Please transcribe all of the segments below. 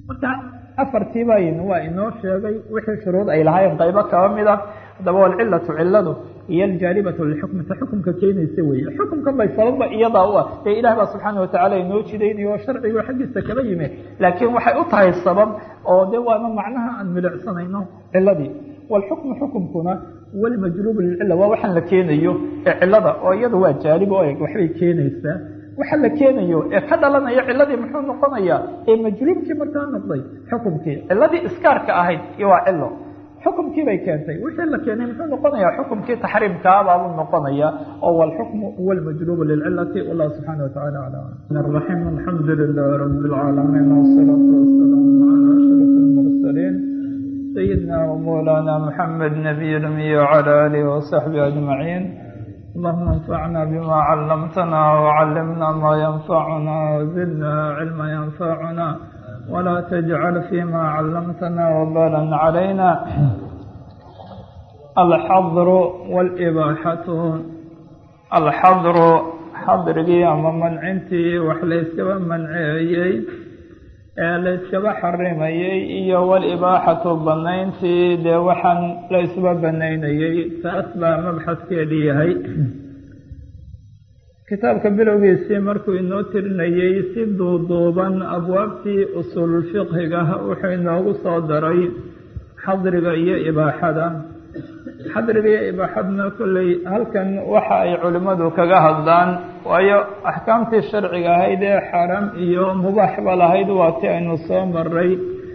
marka afartiibayn waa inoo sheegay wixii shuruud ay lahaayeen qaybo kaba mid ah haddaba walcilatu ciladu iyo aljaalibatu lilxukmi ta xukumka keenaysa weeye xukumkan bay sababba iyadaa u ah dee ilaah baa subxaana watacaala inoo jidaynayo oo sharcigo xaggiisa kaba yimi laakiin waxay u tahay sabab oo de waana macnaha aan milicsanayno ciladii walxukmu xukumkuna walmajluubu lilcila waa waxaan la keenayo ee cilada oo iyada waa jaalib oo eg waxbay keenaysaa waxa la keenayo ee ka dhalanaya ciladii muxuu noqonayaa ee majluubkii markaa noqday xukumkii ciladii iskaarka ahayd iyo waa cilo xukumkii bay keentay wixii la keenay muxuu noqonayaa xukumkii taxriimkaabaabuu noqonaya oo walxukmu huwa almajluubu lilcilati wallahu subxaana watacala aclam raxim alxamdu lilah rabi lcaalamiin wasalaatu wasalaamu cala ashraf almursaliin sayidina wamawlaana muxamed nabiy lmiy wcala alihi wasaxbi ajmaciin اللهم انفعنا بما علمتنا وعلمنا ما ينفعنا وزدنا علما ينفعنا ولا تجعل فيما علمتنا وبالا علينا الحظر والإباحة الحظر xadrigii ama mancintii wax layskaba manceeyey ee layskaba xarimayey iyo walibaaxatu banayntii dee waxaan laysba banaynayey taas baa mabxaskeedii yahay kitaabka bilowgiisii markuu inoo tirinayey si duuduuban abwaabtii usuululfiqhiga wuxuu inoogu soo daray xadriga iyo ibaaxada xadriga iyo ibaaxadna kolley halkan waxa ay culimmadu kaga hadlaan waayo axkaamtii sharciga ahayd ee xaaraam iyo mubaaxba lahayd waa ti aynu soo maray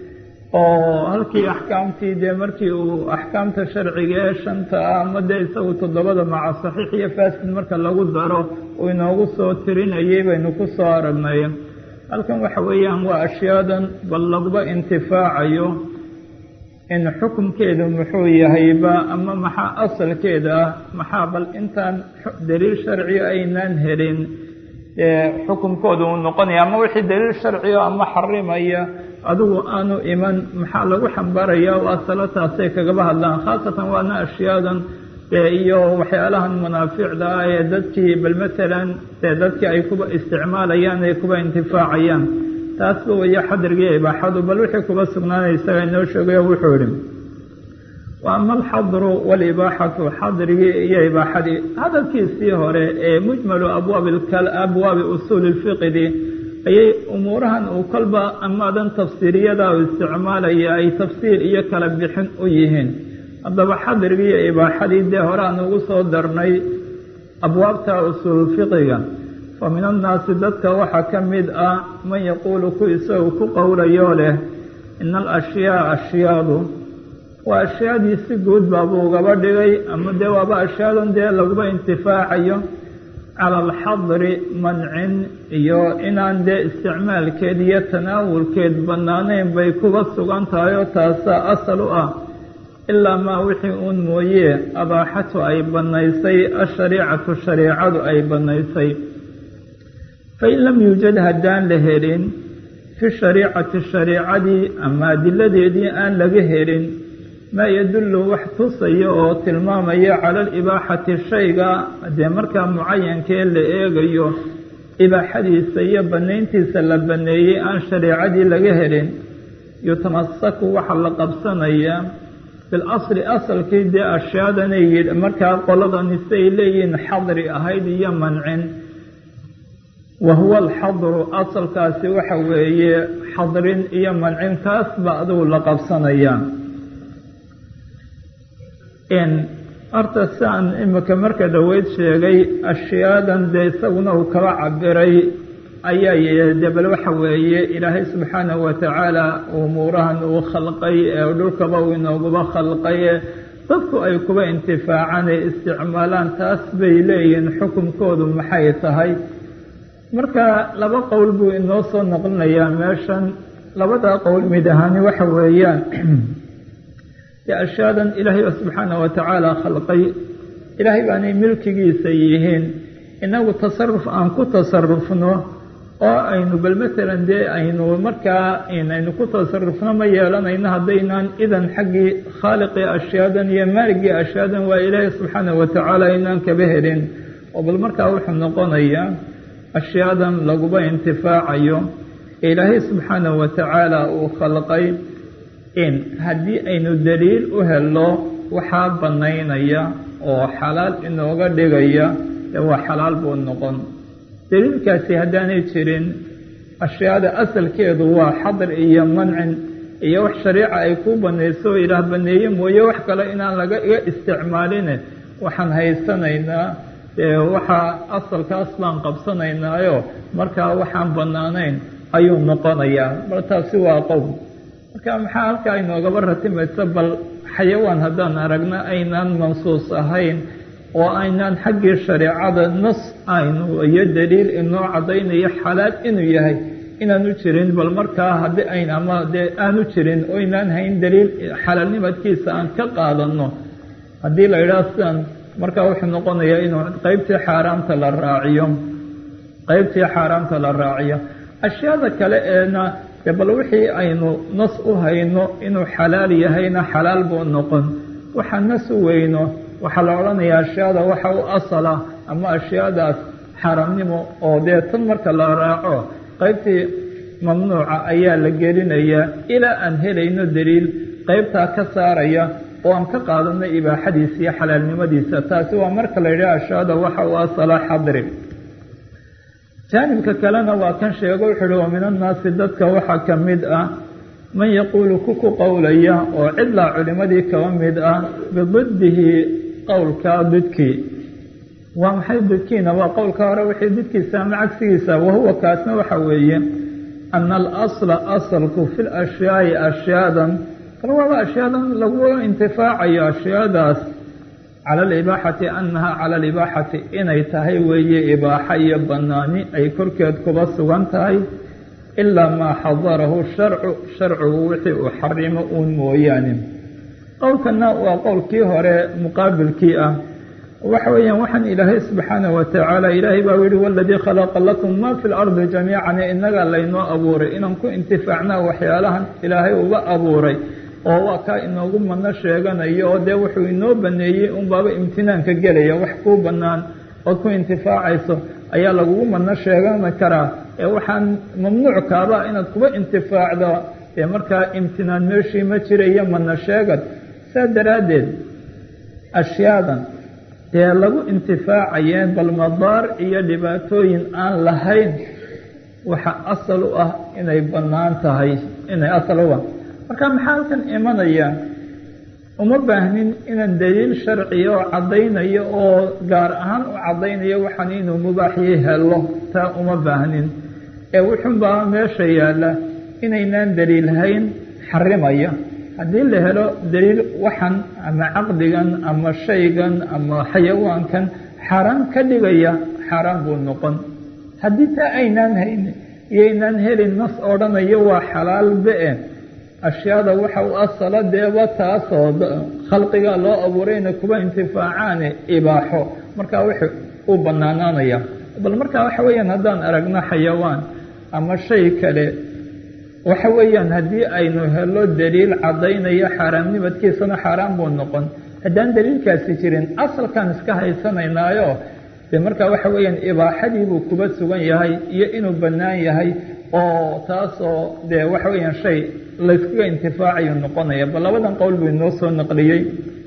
oo halkii axkaamtii dee markii uu axkaamta sharciga ee shanta ah ama dee isagu toddobada maca saxiix iyo fasid marka lagu daro uu inoogu soo tirinayay baynu ku soo aragnay halkan waxa weeyaan waa ashyaadan bal laguba intifaacayo in xukumkeedu muxuu yahayba ama maxaa asalkeeda ah maxaa bal intaan daliil sharciyo aynaan helin dee xukumkooda uu noqonaya ama wixii daliil sharciyo ama xarimaya adigu aanu iman maxaa lagu xambaaraya oo asalataasay kagaba hadlaan khaasatan waana ashyaadan dee iyo waxyaalahan manaaficda ah ee dadkii bal matalan dee dadkii ay kuba isticmaalayaan ay kuba intifaacayaan taasba weeye xadrigii ibaaxadu bal wixii kuba sugnaanay isaga inoo sheegayo wuxuu yihi wa ama alxadru walibaaxatu xadrigii iyo ibaaxadii hadalkiisii hore ee mujmalu abwaabi abwaabi usuuli lfiqdi ayay umuurahan uu kolba amaadan tafsiiriyada u isticmaalaya ay tafsiir iyo kala bixin u yihiin haddaba xadrigii iyo ibaaxadii dee hore aan ugu soo darnay abwaabta usuululfiqiga fa min annaasi dadka waxaa ka mid ah man yaquulu ku isagu ku qowlayoo leh ina alashyaa ashyaadu waa ashyaadii si guud baabuu ugaba dhigay ama dee waaba ashyaadan dee laguba intifaacayo cala alxadri mancin iyo inaan dee isticmaalkeed iyo tanaawulkeed bannaanayn bay kuba sugan tahay oo taasaa asal u ah ilaa maa wixii uun mooye abaaxatu ay bannaysay ashariicatu shariicadu ay bannaysay fain lam yuujad haddaan la helin fi shariicati shariicadii ama adiladeedii aan laga helin maa yadullu wax tusaya oo tilmaamaya cala alibaaxati shayga dee markaa mucayankee la eegayo ibaaxadiisa iyo bannayntiisa la banneeyey aan shariicadii laga helin yutamasaku waxaa la qabsanayaa bilasli asalkii dee ashyaadanay markaa qoladani siay leeyihiin xadri ahayd iyo mancin wa huwa alxadru asalkaasi waxa weeye xadrin iyo mancin kaas ba adigu la qabsanayaa horta siaan imika marka dhoweyd sheegay ashyaadan dee isaguna uu kaba cabiray ayaa de bal waxa weeye ilaahay subxaanahu watacaala umuurahan uu khalqay ee dhulkaba uu inooguba khalqay ee dadku ay kuba intifaacaan ee isticmaalaan taas bay leeyihiin xukunkoodu maxay tahay marka laba qowl buu inoo soo noqlinayaa meeshan labadaa qowl mid ahaani waxa weeyaan dee ashyaadan ilaahay ba subxaanahu watacaala khalqay ilaahay baanay milkigiisa yihiin inagu tasaruf aan ku tasarufno oo aynu bal matalan dee aynu markaa aynu ku tasarufno ma yeelanayno haddaynaan idan xaggii khaaliqii ashyaadan iyo maaligii ashyaadan waa ilaahay subxaanahu watacaala inaan kaba helin oo bal markaa wuxuu noqonayaa ashyaadan laguba intifaacayo ilaahay subxaanahu wa tacaala uu khalqay in haddii aynu daliil u helo waxaa bannaynaya oo xalaal inooga dhigaya dee waa xalaal buu noqon daliilkaasi haddaanay jirin ashyaada asalkeedu waa xadr iyo mancin iyo wax shariica ay kuu banayso oo ilaah baneeye mooye wax kale inaan laga iga isticmaaline waxaan haysanaynaa dee waxaa asalkaas baan qabsanaynaayo markaa waxaan bannaanayn ayuu noqonayaa bal taasi waa qowl marka maxaa halkaa inoogaba ratimaysa bal xayawaan haddaan aragna aynaan mansuus ahayn oo aynaan xaggii shareecada nas aynu iyo daliil inoo caddaynayo xalaal inuu yahay inaanu jirin bal markaa haddii ayn ama dee aanu jirin oo aynaan hayn daliil xalaalnimadkiisa aan ka qaadanno haddii la yidhaha sidan markaa wuxuu noqonayaa inuu qeybtii xaaraamta la raaciyo qeybtii xaaraamta la raaciyo ashyaada kale eena dee bal wixii aynu nas u hayno inuu xalaal yahayna xalaal buu noqon waxaa nas u weyno waxaa la odhanayaa ashyaada waxa u asala ama ashyaadaas xaaraamnimo oo dee tan marka la raaco qaybtii mamnuuca ayaa la gelinayaa ilaa aan helayno daliil qaybtaa ka saaraya oo aan ka qaadano ibaaxadiisa iyo xalaalnimadiisa taasi waa marka la yidhaha ashyaada waxa u asala xadri jaanibka kalena waa kan sheego wuxuu uhi wa min annaasi dadka waxaa ka mid ah man yaquulu ku ku qowlaya oo cidlaa culimadii kaba mid ah bididdihi qowlka didkii waa maxay didkiina waa qowlka hore wixii didkiisa ama cagsigiisa wahuwa kaasna waxa weeye ana alasla asalku fi lashyaai ashyaadan kal waaba ashyaadan lagu intifaacayo ashyaadaas cala alibaaxati annaha cala alibaaxati inay tahay weeye ibaaxa iyo bannaani ay korkeed kuba sugan tahay ilaa maa xadarahu sharcu sharcigu wixii uu xarimo uun mooyaane qowlkana waa qowlkii hore muqaabilkii ah waxa weeyaan waxaan ilaahay subxaanahu watacaala ilaahay baa yihi waladii khalaqa lakum ma fi lardi jamiican inagaa laynoo abuuray inaan ku intifaacnaa waxyaalahan ilaahay uga abuuray oo waa kaa inoogu madno sheeganayo oo dee wuxuu inoo baneeyey unbaaba imtinaanka gelaya wax kuu bannaan ood ku intifaacayso ayaa lagugu madno sheegani karaa ee waxaan mamnuuc kaaba inaad kuba intifaacdo ee markaa imtinaan meeshii ma jirayo madno sheegad saa daraaddeed ashyaadan dee lagu intifaacayeen bal madaar iyo dhibaatooyin aan lahayn waxa asal u ah inay bannaan tahay inay asal u ah marka maxaa halkan imanaya uma baahnin inaan daliil sharciya oo caddaynayo oo gaar ahaan u caddaynayo waxaan inuu mubaaxiyey helo taa uma baahnin ee wuxuunbaa meesha yaalla inaynaan daliilhayn xarimaya haddii la helo daliil waxan ama caqdigan ama shaygan ama xayawaankan xaaraan ka dhigaya xaaraan buu noqon haddii taa aynaan hayn iyoynaan helin nas odhanayo waa xalaal be-e ashyaada waxa u asala deeba taasoo khalqiga loo abuurayna kuba intifaacaane ibaaxo markaa wuxuu u bannaanaanaya bal markaa waxa weeyaan haddaan aragno xayawaan ama shay kale waxa weeyaan haddii aynu helo daliil caddaynaya xaaraamnimadkiisana xaaraan buu noqon haddaan daliilkaasi jirin asalkaan iska haysanaynaayo dee markaa waxa weeyaan ibaaxadii buu kuba sugan yahay iyo inuu bannaan yahay oo taasoo dee waxa weeyaan shay layskaga intifaacayu noqonaya bal labadan qowl buu inoo soo naqliyey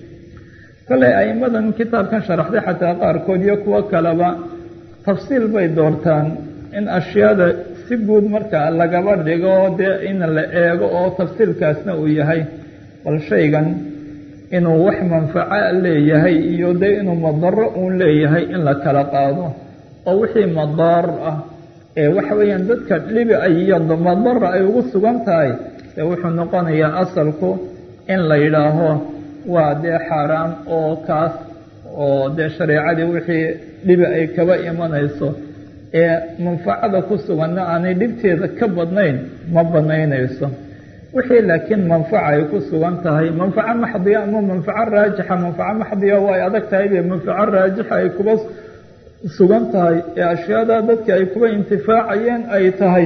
kolley a'imadan kitaabkan sharaxday xataa qaarkood iyo kuwo kaleba tafsiil bay doortaan in ashyaada si guud marka lagaba dhigo dee in la eego oo tafsiilkaasna uu yahay bal shaygan inuu wax manfaco leeyahay iyo dee inuu madaro uun leeyahay in la kala qaado oo wixii madaar ah ee waxa weeyaan dadka dhibi ay iyo madara ay ugu sugan tahay dee wuxuu noqonayaa asalku in la yidhaaho waa dee xaaraam oo kaas oo dee shareecadii wixii dhibi ay kaba imanayso ee manfacada ku suganna aanay dhibteeda ka badnayn ma banaynayso wixii laakiin manfaca ay ku sugan tahay manfaco maxdiya ama manfaco raajixa manfaco maxdiya waa ay adag tahay be manfaco raajixa ay kuba sugan tahay ee ashyaada dadka ay kuba intifaacayeen ay tahay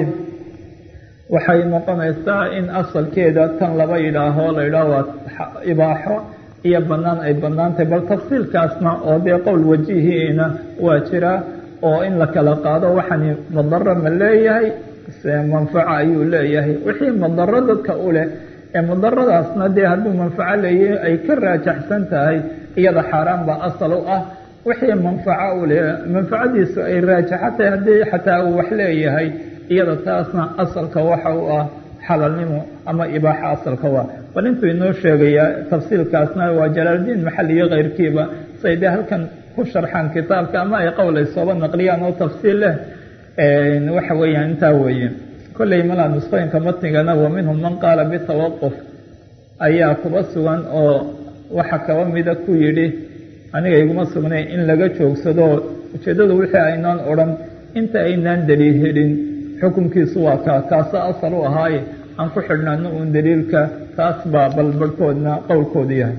waxay noqonaysaa in asalkeeda tan laba yidhaaho la yidhaaho waa ibaaxo iyo bannaan ay bannaan tahay bal tafsiilkaasna oo dee qowl wajihiina waa jiraa oo in la kala qaado waxani madaro ma leeyahay manfaco ayuu leeyahay wixii madaro dadka u leh ee madaradaasna dee hadduu manfaco leeyahay ay ka raajaxsan tahay iyada xaaraan baa asal u ah wixii manfaco u leh manfacadiisu ay raajaxo tahay haddii xataa uu wax leeyahay iyada taasna asalka waxa u ah xalalnimo ama ibaaxa asalka waa bal intuu inoo sheegayaa tafsiilkaasna waa jalaaldiin maxali iyo keyrkiiba say dee halkan ku sharxaan kitaabka ama ay qowlay sooba naqliyaan oo tafsiil leh waxa weeyaan intaa weeye kolley malaa nusqooyinka matnigana wa minhum man qaala bitawaquf ayaa kuba sugan oo waxa kaba mida ku yidhi aniga iguma sugnay in laga joogsado ujeeddadu wixii aynaan odhan inta aynaan daliil helin xukunkiisu waa kaa kaasa asal u ahaaye aan ku xidhnaano uun daliilka taas baa balbarhkoodna qowlkoodu yahay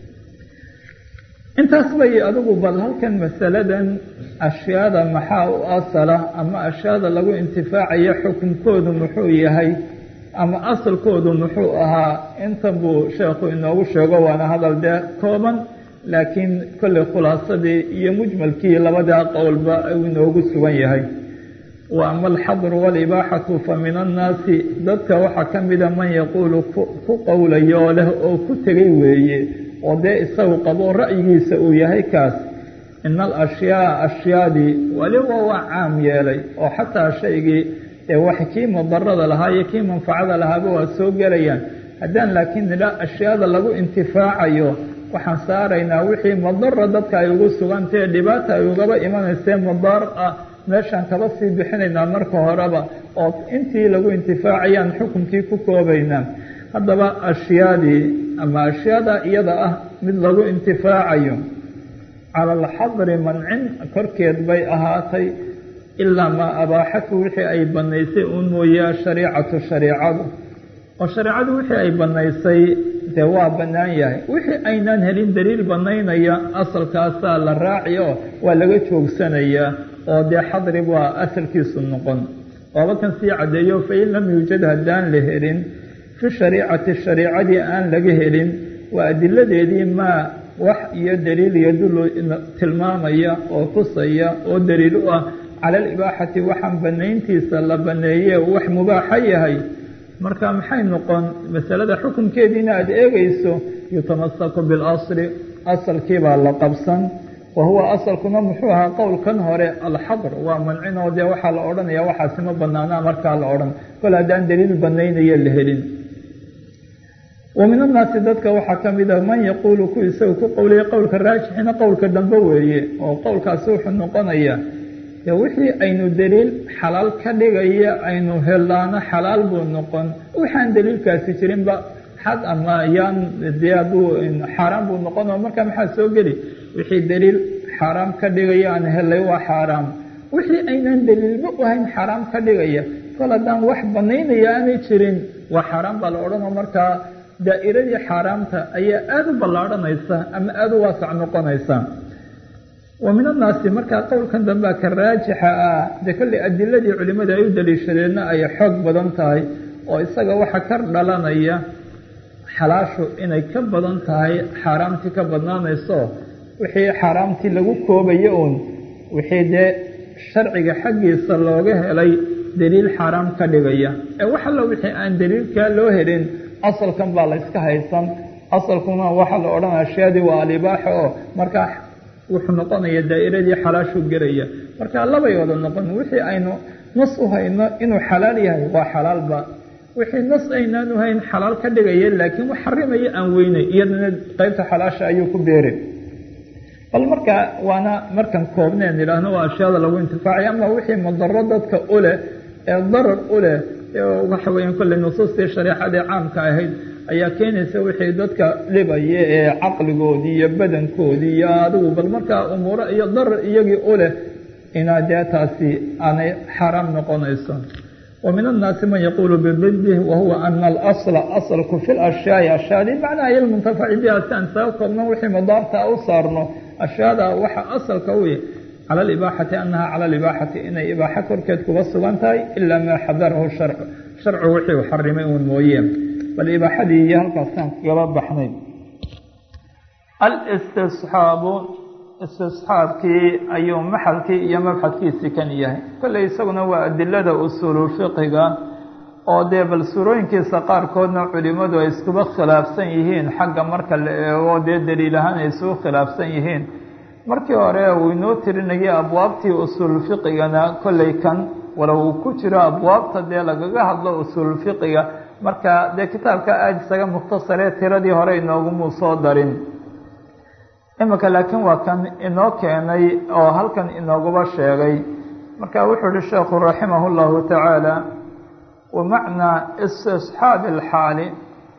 intaas bay adigu bal halkan masaladan ashyaada maxaa u asala ama ashyaada lagu intifaacayo xukunkoodu muxuu yahay ama asalkoodu muxuu ahaa intan buu sheekhu inoogu sheego waana hadal dee kooban laakiin kolley khulaasadii iyo mujmalkii labadaa qowlba uu inoogu sugan yahay wa ama alxadru walibaaxatu fa min annaasi dadka waxaa ka mida man yaquulu ku qowlayoo leh oo ku tegay weeye oo dee isagu qabo ra'yigiisa uu yahay kaas ina alashyaa ashyaadii weliba waa caam yeelay oo xataa shaygii ee wax kii mudarada lahaa iyo kii manfacada lahaaba waa soo gelayaan haddaan laakiin nidha ashyaada lagu intifaacayo waxaan saaraynaa wixii madara dadka ay ugu sugantahe dhibaata ay ugaba imanaysee madaar ah meeshaan kaba sii bixinaynaa marka horeba oo intii lagu intifaacayaan xukunkii ku koobaynaa haddaba ashyaadii ama ashyaada iyada ah mid lagu intifaacayo cala alxadri mancin korkeed bay ahaatay ilaa maa abaaxatu wixii ay bannaysay uun mooye shariicatu shariicadu oo shareecadu wixii ay bannaysay dee waa bannaan yahay wixii aynaan helin daliil bannaynaya asalkaasaa la raaci oo waa laga joogsanayaa oo dee xadri waa asalkiisu noqon waaba kan sii caddeeyo fain lam yuujad haddaan la helin fi shariicati shariicadii aan laga helin waa adiladeedii maa wax iyo daliil yadullu tilmaamaya oo tusaya oo daliil u ah cala alibaaxati waxaan bannayntiisa la banneeye wax mubaaxa yahay marka maxay noqon masalada xukunkeediina aada eegayso yutamasaku bilasli asalkiibaa la qabsan wa huwa asalkuna muxuu ahaa qowlkan hore alxadr waa mancinoo dee waxaa la odhanaya waxaasi ma banaanaa markaa la odhan kol haddaan daliil banaynaya la helin wa min annaasi dadka waxaa ka mida man yaquulu ku isaga ku qowlaya qowlka raajixina qowlka dambe weeye oo qowlkaasi wuxuu noqonayaa dee wixii aynu daliil xalaal ka dhigaya aynu helaano xalaal buu noqon waxaan daliilkaasi jirinba xad ama yaan dee hadduu xaaraan buu noqon oo markaa maxaa soo geli wixii daliil xaaraam ka dhigaya aan helay waa xaaraam wixii aynaan daliilba u hayn xaaraam ka dhigaya kol haddaan wax banaynaya aanay jirin waa xaaraam baa la odhanoo markaa daa'iradii xaaraamta ayaa aada u ballaadhanaysa ama aada u waasac noqonaysa wa min annaasi markaa qowlkan dambea ka raajixa ah dee kolley adiladii culimmada ay u daliishadeenna ay xoog badan tahay oo isaga waxa ka dhalanaya xalaashu inay ka badan tahay xaaraamtii ka badnaanayso wixii xaaraamtii lagu koobayo uun wixii dee sharciga xaggiisa looga helay daliil xaaraam ka dhigaya ee wax allo wixii aan daliilkaa loo helin asalkan baa la yska haysan asalkuna waxaa la odhanaya ashyaadii waa alibaaxa oo markaa wuxuu noqonaya daa'iradii xalaashu gelaya marka labay wada noqon wixii aynu nas u hayno inuu xalaal yahay waa xalaalba wixii nas aynaan u hayn xalaal ka dhigaya laakiin wax xarimaya aan weynay iyadana qeybta xalaasha ayuu ku beeri bal marka waana markan koobneen idhaahno waa ashyaada lagu intifaacay ama wixii madaro dadka u leh ee darar u leh waxa weeyaan kolley nusuustii shareecadii caamka ahayd ayaa keenaysa wixii dadka dhibaya ee caqligoodii iyo badankoodii iyo adigu bal markaa umuuro iyo darar iyagii u leh inaa dee taasi aanay xaaraam noqonayso wa min annaasi man yaquulu bibidih wahuwa ana alasla asalku fi lashyaai ashyaadii macnaha iyo lmuntafaci biha si aan saga koobno wixii madaarta u saarno ashyaada waxa asalka u yahy cala alibaaxati annaha cala alibaaxati inay ibaaxo korkeed kuga sugan tahay ilaa maa xadarahu sharcu sharcu wixii u xarimay uun mooye bal ibaaxadii iyo halkaasaan kagaba baxnay alistisxaabu istisxaabkii ayuu maxalkii iyo mabxadkiisii kan yahay kolley isaguna waa adilada usuulu fiqiga oo dee bal suurooyinkiisa qaarkoodna culimadu ay iskuba khilaafsan yihiin xagga marka la eego dee daliil ahaan ay isugu khilaafsan yihiin markii hore uu inoo tirinayay abwaabtii usuul fiqigana kolley kan walow uu ku jiro abwaabta dee lagaga hadlo usuul fiqiga marka dee kitaabka aada isaga mukhtasaree tiradii hore inoogumuu soo darin imika laakiin waa kan inoo keenay oo halkan inooguba sheegay marka wuxuu uhi sheekhu raximah llahu tacaala wamacnaa istisxaabi alxaali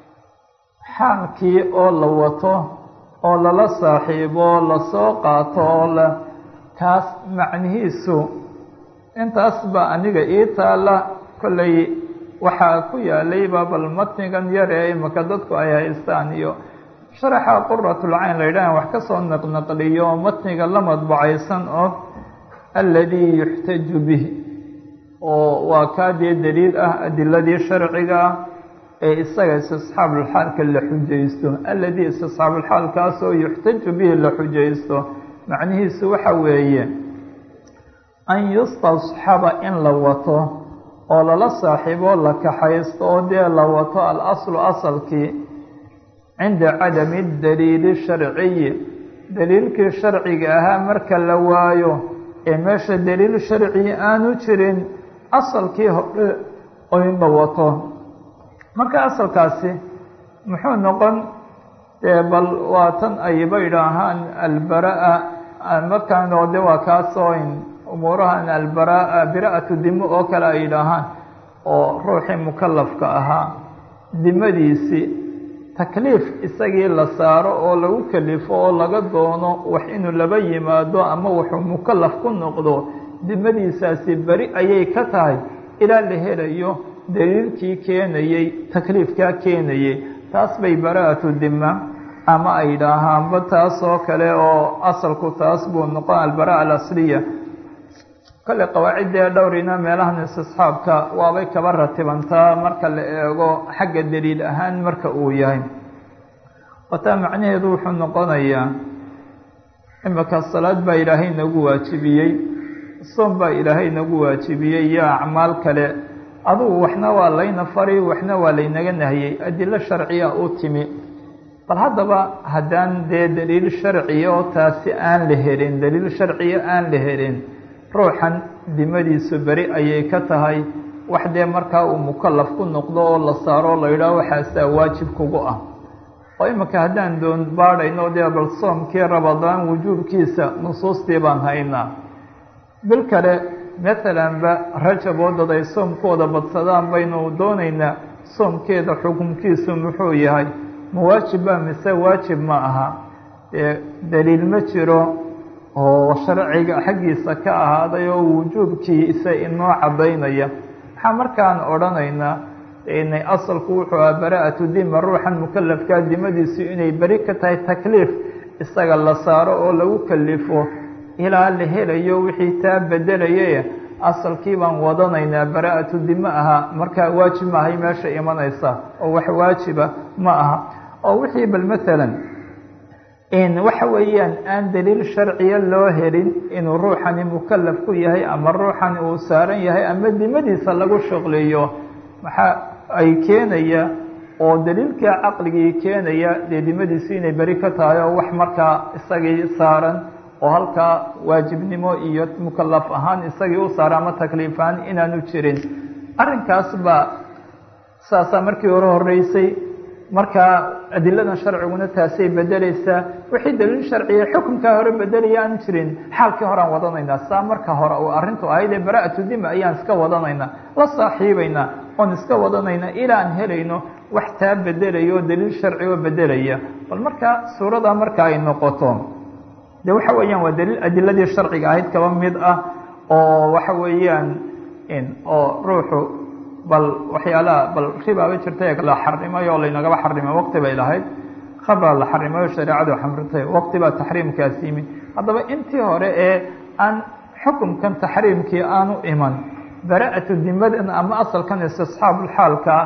xaalkii oo la wato oo lala saaxiibo lasoo qaato oo la kaas macnihiisu intaas ba aniga ii taala kolley waxaa ku yaalayba bal matnigan yar ee imika dadku ay haystaan iyo sharaxa quratulcayn la yidhahan wax ka soo naqnaqliyo matniga la madbacaysan oo alladii yuxtaju bih oo waa kaa dee daliil ah adiladii sharciga ah ee isaga istisxaabulxaalka la xujaysto alladii istisxaabulxaalkaasoo yuxtaju bihi la xujaysto macnihiisu waxa weeye an yustasxaba in la wato oo lala saaxiibo la kaxaysto oo dee la wato alaslu asalkii cinda cadami daliili sharciyi daliilkii sharciga ahaa marka la waayo ee meesha daliil sharci aanu jirin asalkii hore oo in la wato marka asalkaasi muxuu noqon dee bal waa tan ayba idhaahaan albara-a markaan oo de waa kaasoo umuurahan albara bira-atu dimo oo kale ay yidhaahaan oo ruuxii mukalafka ahaa dimadiisii takliif isagii la saaro oo lagu kalifo oo laga doono wax inuu laba yimaado ama wuxuu mukalaf ku noqdo dimadiisaasi beri ayay ka tahay ilaa la helayo daliilkii keenayey takliifkaa keenayey taas bay bara-atu dima ama ay yidhaahaanba taas oo kale oo asalku taas buu noqon albara alasliya kolley qawaaciddee dhowrina meelahan istisxaabka waabay kaba ratibantaa marka la eego xagga daliil ahaan marka uu yahay wataa macnaheedu wuxuu noqonayaa imika salaad baa ilaahay nagu waajibiyey soom baa ilaahay nagu waajibiyey iyo acmaal kale adugu waxna waa layna fari waxna waa laynaga nahiyey adilo sharciya u timi bal haddaba haddaan dee daliil sharciya oo taasi aan la helin daliil sharciya aan la helin ruuxan dimadiisu beri ayay ka tahay wax dee markaa uu mukalaf ku noqdo oo la saaro oo la yidhaaho waxaasaa waajib kugu ah oo iminka haddaan doon baadhayno dee bal soomkii rabadaan wujuubkiisa nusuustii baan haynaa bil kale maalanba rajab oo dad ay soomkooda badsadaan baynu doonaynaa soomkeeda xukunkiisu muxuu yahay ma waajib ba mise waajib ma aha dee daliil ma jiro oo sharciga xaggiisa ka ahaaday oo wujuubkiisa inoo caddaynaya maxaa markaan odhanaynaa inay asalku wuxuu aha bara-atu dima ruuxan mukalafkaa dimadiisu inay beri ka tahay takliif isaga la saaro oo lagu kalifo ilaa la helayo wixii taa bedelaya asalkii baan wadanaynaa bara-atu dima aha markaa waajib maahay meesha imanaysa oo wax waajiba ma aha oo wixii bal maalan waxa weeyaan aan daliil sharciya loo helin inuu ruuxani mukalaf ku yahay ama ruuxani uu saaran yahay ama dimadiisa lagu shuqliyo maxaa ay keenaya oo daliilka caqligii keenaya dee dimadiisu inay beri ka tahay oo wax markaa isagii saaran oo halkaa waajibnimo iyo mukalaf ahaan isagii u saara ama takliif ahaan inaanu jirin arrinkaas baa saasaa markii hore horeysay markaa adiladan sharciguna taasay bedeleysaa wixii daliil sharciya xukunkaa hore bedelaya aan jirin xaalkii horean wadanaynaa saa marka hore uu arrintu ahayd ee bara-atu dima ayaan iska wadanaynaa la saaxiibaynaa oon iska wadanaynaa ilaa aan helayno wax taa bedelaya oo daliil sharci oo bedelaya bal markaa suurada marka ay noqoto de waxa weeyaan waa daliil adiladii sharciga ahayd kaba mid ah oo waxa weeyaan oo ruuxu bal waxyaalaha bal ribaaba jirtay la xarimay oo laynagaba xarimay waqti bay lahayd khabra la xarimay oo shareecadu xamritay waqti baa taxriimkaas yimi haddaba intii hore ee aan xukumkan taxriimkii aanu iman bara-atu dimadan ama asalkan istisxaabulxaalka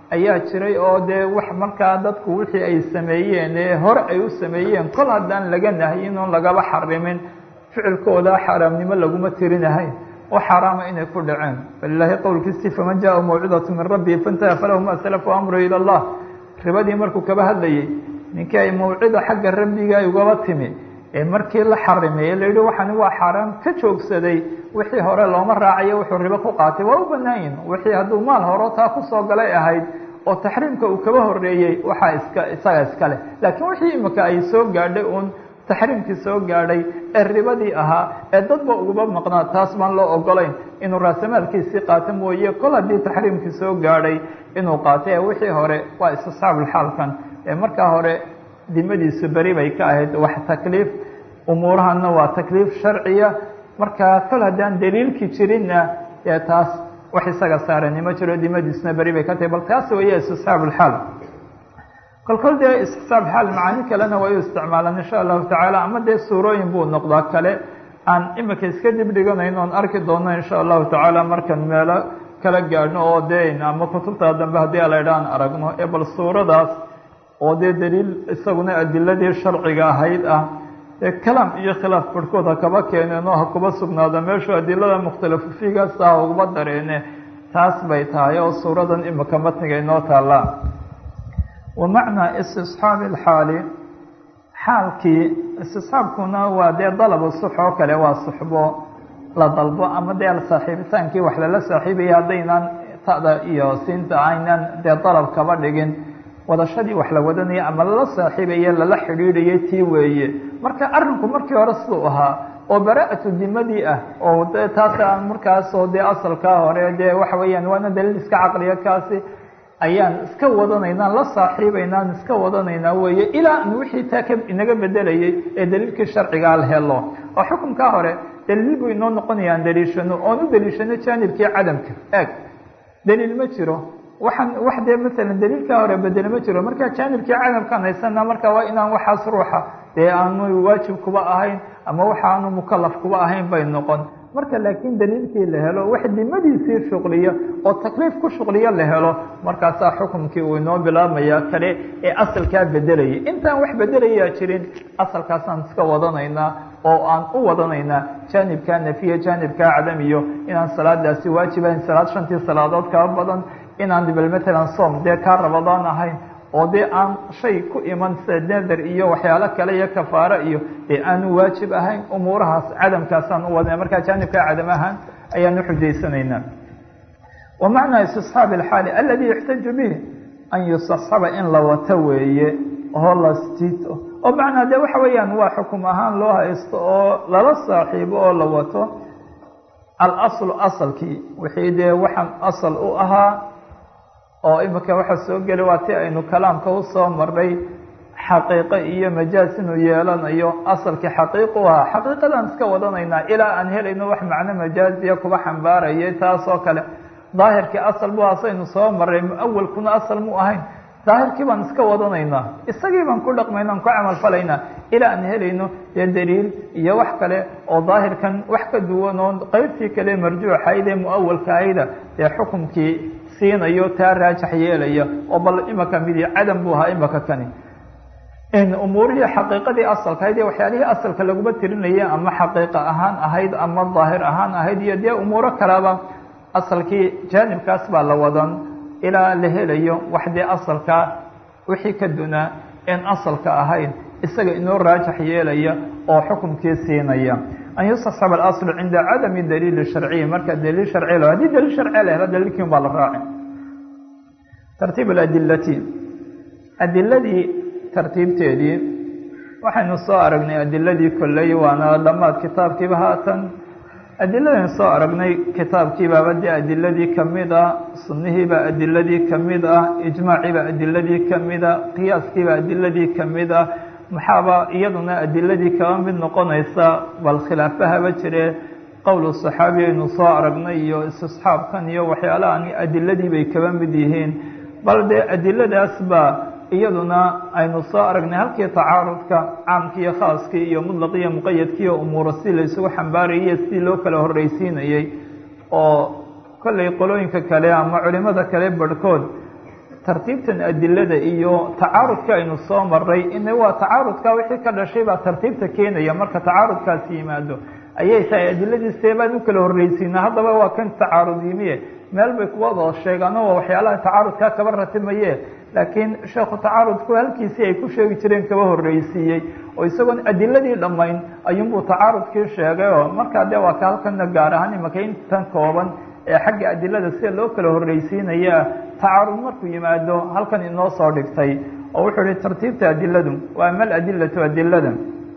ayaa jiray oo dee wax markaa dadku wixii ay sameeyeen ee hore ay u sameeyeen kol haddaan laga nahyin oon lagaba xarimin ficilkooda xaaraamnimo laguma tirinahayn oo xaaraama inay ku dhaceen falilaahi qowlkiisii faman jaa mawcidatu min rabbii faintaha falahu ma salafu amru ila allah ribadii markuu kaba hadlayey ninkii ay mawcida xagga rabbiga ay ugaba timi ee markii la xarimay la yihi waxani waa xaaraam ka joogsaday wixii hore looma raacayo wuxuu ribo ku qaatay waa u banaayin wixii hadduu maal horo taa kusoo galay ahayd oo taxriimka uu kaba horeeyey waxaa iska isaga iska leh laakiin wixii imika ay soo gaadhay uun taxriimkii soo gaadhay ee ribadii ahaa ee dadba uguba maqnaa taas baan loo ogolayn inuu raasamaalkiisii qaato mooye kol haddii taxriimkii soo gaadhay inuu qaatay ee wixii hore waa istisxaabulxaalkan ee markaa hore dimadiisu beri bay ka ahayd wax takliif umuurahana waa takliif sharciya markaa kol haddaan daliilkii jirinna dee taas wax isaga saarani ma jiro dimadiisuna beri bay ka tahay bal taas weeye istisxaabulxaal kol kol dee istisxaab xaal macaani kalena way u isticmaalaan insha allahu tacaala ama dee suurooyin buu noqdaa kale aan imika iska dib dhiganayno oon arki doono insha allahu tacaala markan meelo kala gaadhno oo dee ama kutubta dambe haddii alaydha aan aragno ee bal suuradaas oo dee daliil isaguna adiladii sharciga ahayd ah dee kalaam iyo khilaaf barhkood ha kaba keeneen oo ha kuba sugnaado meeshu adilada mukhtalafu fiigaas ah ugaba dareene taas bay tahay oo suuradan imika matniga inoo taallaa wa macnaa istisxaabi alxaali xaalkii istisxaabkuna waa dee dalabu sux oo kale waa suxbo la dalbo ama dee saaxiibitaankii wax lala saaxiibaya haddaynaan ta'da iyo siinta aynan dee dalab kaba dhigin wadashadii wax la wadanaya ama lala saaxiibaye lala xidhiidhayay tii weeye marka arrinku markii hore siduu ahaa oo bara-atu dimadii ah oo de taas aan markaasoo dee asalkaa hore dee waxa weeyaan waana daliil iska caqliya kaasi ayaan iska wadanaynaa la saaxiibaynaan iska wadanaynaa weeye ilaa an wixii taa ka inaga bedelayay ee daliilkii sharcigaa la helo oo xukunkaa hore daliil buu inoo noqonayaan daliishano oon u daliishano jaanibkii cadamka eeg daliil ma jiro waxaan wax dee masalan daliilkaa hore bedele ma jiro marka jaanibkii cadamkaan haysana marka waa inaan waxaas ruuxa dee aanu waajib kuba ahayn ama waxaanu mukalaf kuba ahayn bay noqon marka laakiin daliilkii la helo wax dimadiisii shuqliya oo takliif ku shuqliya la helo markaasaa xukumkii uu inoo bilaabmaya kale ee asalkaa bedelayay intaan wax bedelayaa jirin asalkaasaan iska wadanaynaa oo aan u wadanaynaa jaanibkaa nafiya jaanibkaa cadamiyo inaan salaadaasi waajibahayn salaad shantii salaadood kaba badan inaan bal matalan soom dee kaa rabadaan ahayn oo dee aan shay ku iman sida nether iyo waxyaalo kale iyo kafaaro iyo dee aanu waajib ahayn umuurahaas cadamkaasaan u wadana markaa jaanibkaa cadam ahaan ayaan uxujaysanaynaa wa macnaa istisxaabi alxaali aladi yuxtaju bih an yustasxaba in la wato weeye oo la jiito oo macnaa dee waxa weeyaan waa xukum ahaan loo haysto oo lala saaxiibo oo la wato alaslu asalkii wixii dee waxaan asal u ahaa oo imika waxa soo geli waa ti aynu kalaamka usoo marnay xaqiiqo iyo majaaz inuu yeelanayo asalkii xaqiiqu ahaa xaqiiqadaan iska wadanaynaa ilaa aan helayno wax macno majaaziya kuba xambaaraya taas oo kale daahirkii asal bu asaynu soo marray muawalkuna asal mu ahayn daahirkii baan iska wadanaynaa isagii baan ku dhaqmayna aan ku camal falaynaa ilaa aan helayno dee daliil iyo wax kale oo daahirkan wax ka duwan oo qeybtii kale marjuuxayd ee muawalkaayda dee xukumkii siinayo taa raajax yeelaya oo bal imaka midi cadam buu ahaa imaka kani umuurihii xaqiiqadii asalka ahayd ee waxyaalihii asalka laguma tirinaya ama xaqiiqa ahaan ahayd ama daahir ahaan ahayd iyo dee umuuro kaleba asalkii jaanibkaas baa la wadan ilaa la helayo wax dee asalka wixii ka dunaa en asalka ahayn isaga inoo raajax yeelaya oo xukumkii siinaya an yustasxab alasl cinda cadami daliili sharciyi marka daliil sharci la hadii daliil sharci la helo daliilkiin baa la raaci tartiib aladilati adiladii tartiibteedii waxaynu soo aragnay adiladii kolley waana dhammaad kitaabkiiba haatan adiladaynu soo aragnay kitaabkiibaaba dee adiladii kamid ah sunnihiibaa adiladii kamid ah ijmaaciibaa adiladii kamid ah qiyaaskiibaa adiladii kamid ah maxaaba iyaduna adiladii kaba mid noqonaysa bal khilaafahaba jire qowlu saxaabi aynu soo aragnay iyo istisxaabkan iyo waxyaalahan adiladii bay kaba mid yihiin bal dee adiladaas baa iyaduna aynu soo aragnay halkii tacaarudka caamkii iyo khaaskii iyo mutlaqi iyo muqayadkii iyo umuura si la isugu xambaarayay sidii loo kala horreysiinayey oo kollay qolooyinka kale ama culimada kale barhkood tartiibtan adilada iyo tacaarudka aynu soo maray ina waa tacaarudka wixii ka dhashay baa tartiibta keenaya marka tacaarudkaasi yimaado ayay tahay adiladiise baan u kala horreysiina haddaba waa kan tacaarud yimiye meel bay kuwada sheegaano waa waxyaalaha tacaarudkaa kaba ratimaye laakiin sheekhu tacaarudku halkiisii ay ku sheegi jireen kaba horreysiiyey oo isagoon adiladii dhammayn ayuunbuu tacaarudkii sheegay oo markaa dee waa ka halkana gaar ahaan imaka intan kooban ee xagga adilada sida loo kala horreysiinaya tacaarud markuu yimaado halkan inoo soo dhigtay oo wuxuu ihi tartiibta adiladu waa mal adilatu adilada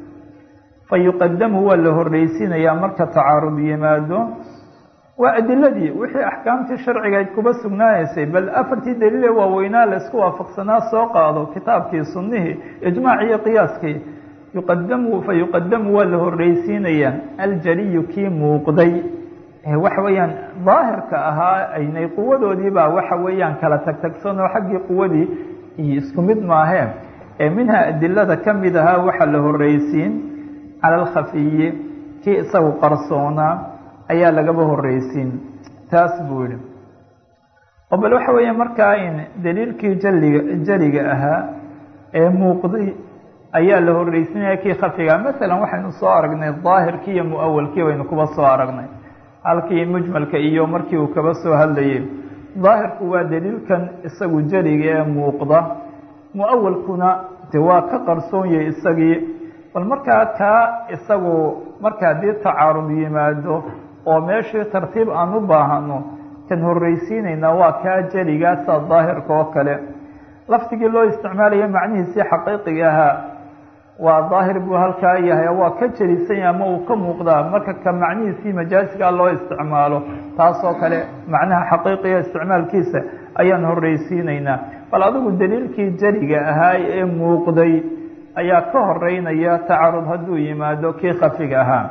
fa yuqadamu waa la horreysiinayaa marka tacaarud yimaado waa adiladii wixii axkaamtii sharcigayd kuba sugnaanaysay bal afartii daliile waaweynaa la isku waafaqsanaa soo qaado kitaabkii sunnihii ijmaac iyo qiyaaskii yuqadamu fa yuqadamu waa la horreysiinayaa aljaliyu kii muuqday waxa weeyaan daahirka ahaa aynay quwadoodiibaa waxa weeyaan kala tagtagsan oo xaggii quwadii iyo isku mid maahee ee minha adilada ka mid ahaa waxaa la horreysiin cala alkhafiyi kii isagu qarsoonaa ayaa lagaba horreysiin taas buu yihi oo bal waxa weeya markaa in daliilkii jaliga jaliga ahaa ee muuqday ayaa la horreysinaya kii khafiga masalan waxaynu soo aragnay daahirkii iyo mu-awalkii baynu kuba soo aragnay halkii mujmalka iyo markii uu kaba soo hadlayay daahirku waa daliilkan isagu jeliga ee muuqda mu-awalkuna de waa ka qarsoon yahay isagii bal markaa kaa isagu marka haddii tacaarud yimaado oo meeshii tartiib aan u baahano kan horreysiinaynaa waa kaa jeligaasa daahirka oo kale lafdigii loo isticmaalaya macnihiisii xaqiiqiga ahaa waa daahir buu halkaa yahay waa ka jelisanya ama uu ka muuqdaa marka ka macnihiisii majaasigaa loo isticmaalo taasoo kale macnaha xaqiiqiga isticmaalkiisa ayaan horreysiinaynaa bal adigu daliilkii jeliga ahaa ee muuqday ayaa ka horeynaya tacarud hadduu yimaado kii khafiga ahaa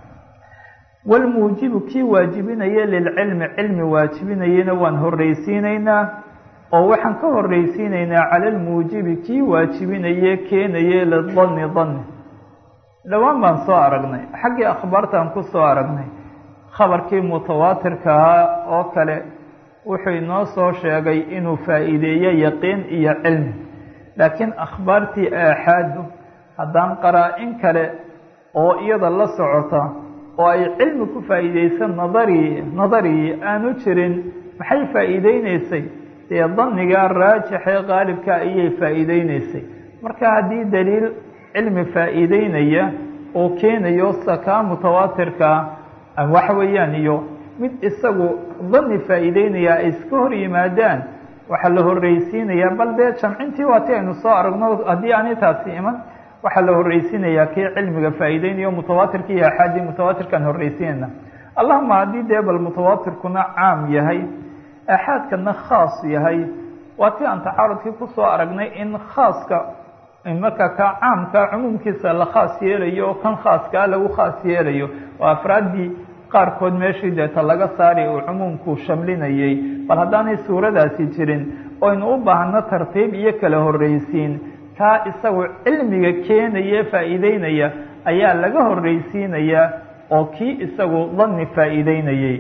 walmuujibu kii waajibinaya lilcilmi cilmi waajibinayana waan horreysiinaynaa oo waxaan ka horreysiinaynaa cala almuujibi kii waajibinaye keenaye lidanni danni dhowaan baan soo aragnay xaggii akhbaartaan ku soo aragnay khabarkii mutawaatirka ahaa oo kale wuxuu inoo soo sheegay inuu faa'iideeyo yaqiin iyo cilmi laakiin akhbaartii aaxaadu haddaan qaraa-in kale oo iyada la socota oo ay cilmi ku faa'iideysan nadari nadari aanu jirin maxay faa'iideyneysay dee danniga raajixee qaalibka ayay faa'iideyneysay marka haddii daliil cilmi faa'iideynaya oo keenayo sakaa mutawaatirkaa waxa weeyaan iyo mid isagu danni faa'iideynaya ay iska hor yimaadaan waxaa la horreysiinayaa bal dee jamcintii waati aynu soo aragno haddii aanay taasi iman waxaa la horreysiinayaa kii cilmiga faa'iideynayo mutawaatirka iyo axaadii mutawaatirkaan horreysiinayna allahuma haddii dee bal mutawaatirkuna caam yahay axaadkana khaas yahay waa tii aan tacaarudkii kusoo aragnay in khaaska marka ka caamka cumuumkiisa la khaas yeelayo oo kan khaaskaa lagu khaas yeelayo oo afraaddii qaarkood meeshii deeta laga saari uu cumuumku shamlinayay bal haddaanay suuradaasi jirin oynu u baahno tartiib iyo kala horreysiin kaa isagu cilmiga keenaya faa'iideynaya ayaa laga horreysiinayaa oo kii isagu danni faa'iideynayay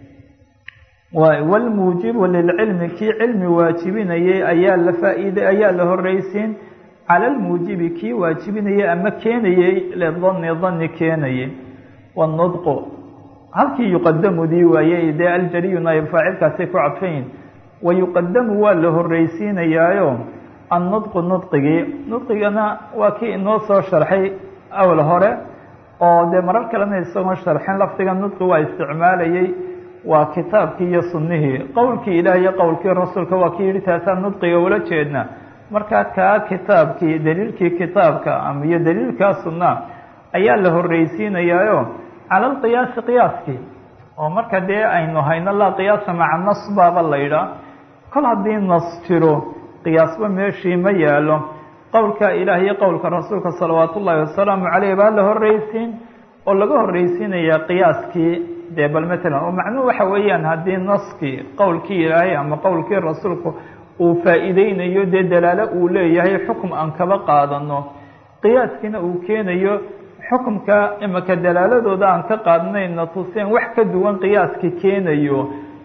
walmuujibu lilcilmi kii cilmi waajibinayay ayaa la faaid ayaa la horreysiin cala almuujibi kii waajibinayay ama keenayay lidanni danni keenayay wanudqu halkii yuqadamudii waayey dee aljaliyu naayib faacilkaasay ku cadfayin wa yuqadamu waa la horreysiinayaayo annudqu nudqigii nudqigana waa kii inoo soo sharxay awl hore oo dee marar kalena isagoo sharxin lafdiga nudqi waa isticmaalayay waa kitaabkii iyo sunnihii qowlkii ilaah iyo qowlkii rasuulka waa kii yihi taasaa nudqiga ula jeedna markaa kaa kitaabkii daliilkii kitaabka ama iyo daliilkaa sunna ayaa la horreysiinayaayo cala alqiyaasi qiyaaskii oo marka dee aynu hayno laa qiyaasa maca nas baaba laydhaa kol haddii nas jiro qiyaasba meeshii ma yaalo qowlka ilaah iyo qowlka rasuulka salawaat ullaahi wasalaamu caleyh baa la horreysiin oo laga horreysiinayaa qiyaaskii dee bal matalan oo macnuhu waxa weeyaan haddii naskii qowlkii ilaahay ama qowlkii rasuulku uu faa'iideynayo dee dalaalo uu leeyahay xukum aan kaba qaadano qiyaaskiina uu keenayo xukumka imaka dalaaladooda aan ka qaadnayna tuseen wax ka duwan qiyaaska keenayo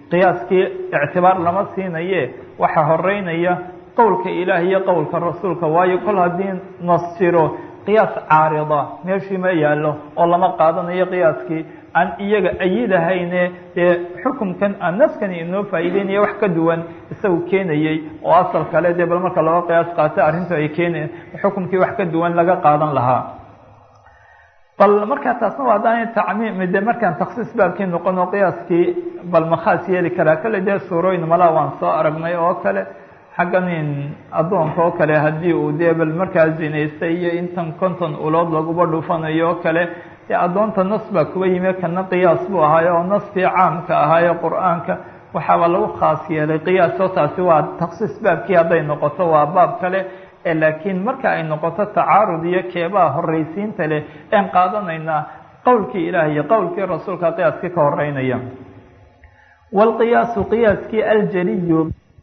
qiyaaskii ictibaar lama siinaye waxaa horeynaya qowlka ilaah iyo qowlka rasuulka waayo kol haddii nas jiro qiyaas caarida meeshii ma yaallo oo lama qaadanayo qiyaaskii aan iyaga ayidahayne dee xukumkan aan naskani inoo faa'iideynaya wax ka duwan isagu keenayey oo asal kale dee bal marka looga qiyaas qaato arrintu ay keenayen xukumkii wax ka duwan laga qaadan lahaa bal markaa taasna waa haddaan tacmiim de markaan taksiis baabkii noqon oo qiyaaskii bal makhaas yeeli karaa kale dee suurooyin malaa waan soo aragnay oo kale xaggan in addoonka oo kale haddii uu dee bal markaa zinaystay iyo intan konton ulood laguba dhufanayo oo kale dee addoonta nas baa kuba yimi kana qiyaas buu ahaayo oo naskii caamka ahaayo qur-aanka waxaaba lagu khaas yeelay qiyaasoo taasi waa taksiis baabkii hadday noqoto waa baab kale laakiin marka ay noqoto tacaarud iyo keebaa horeysiinta leh een qaadanaynaa qowlkii ilaah iyo qowlkii rasuulka qiyaaskii ka horeynaya waalqiyaasu qiyaaskii aljaliyu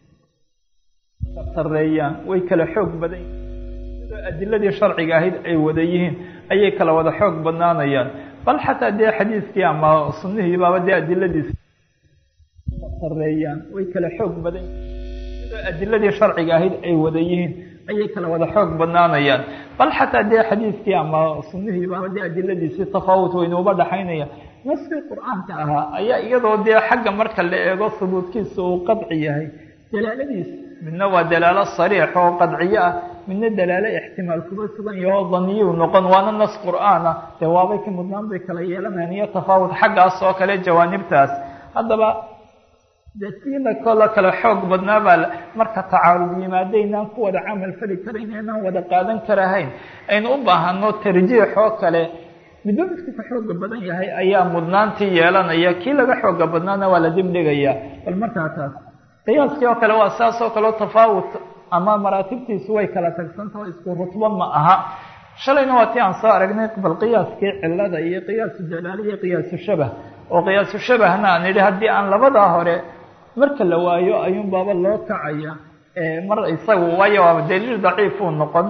sareeyaan way kala xoog badan sidoo adiladii sharciga ahayd ay wada yihiin ayay kala wada xoog badnaanayaan bal xataa dee xadiiskii ama sunihii baaba dee adiladiis sareeyaan way kala xoog badan sidoo adiladii sharciga ahayd ay wada yihiin ayay kala wada xoog badnaanayaan bal xataa dee xadiiskii ama sunihii baaba dee adiladiisii tafaawut waynuuba dhaxaynaya naskii qur-aanka ahaa ayaa iyadoo dee xagga marka la eego subuudkiisa uu qadci yahay dalaaladiis midna waa dalaalo sariix oo qadciyo ah midna dalaalo ixtimaal kuba sugan yaho daniyuu noqon waana nas qur-aan ah dee waabay ka mudnaan bay kala yeelanayaan iyo tafaawut xaggaas oo kale jawaanibtaas haddaba de siina kola kale xoog badnaa baa marka tacaarud yimaada inaan ku wada camal fali karayn inaan wada qaadan karahayn aynu u baahano tarjiix oo kale midba midku ka xooga badan yahay ayaa mudnaantii yeelanaya kii laga xooga badnaana waa la dibdhigaya bal markaa taas qiyaaskii oo kale waa saas oo kaleo tafaawut ama maraatibtiisu way kala tagsantaho isku rutbo ma aha shalayna waa tii aan soo aragnay bal qiyaaskii cilada iyo qiyaasu jalaali iyo qiyaasu shabah oo qiyaasu shabahna aan idhi haddii aan labadaa hore marka la waayo ayuun baaba loo kacaya mar isagu waayo waaba daliil daciifuu noqon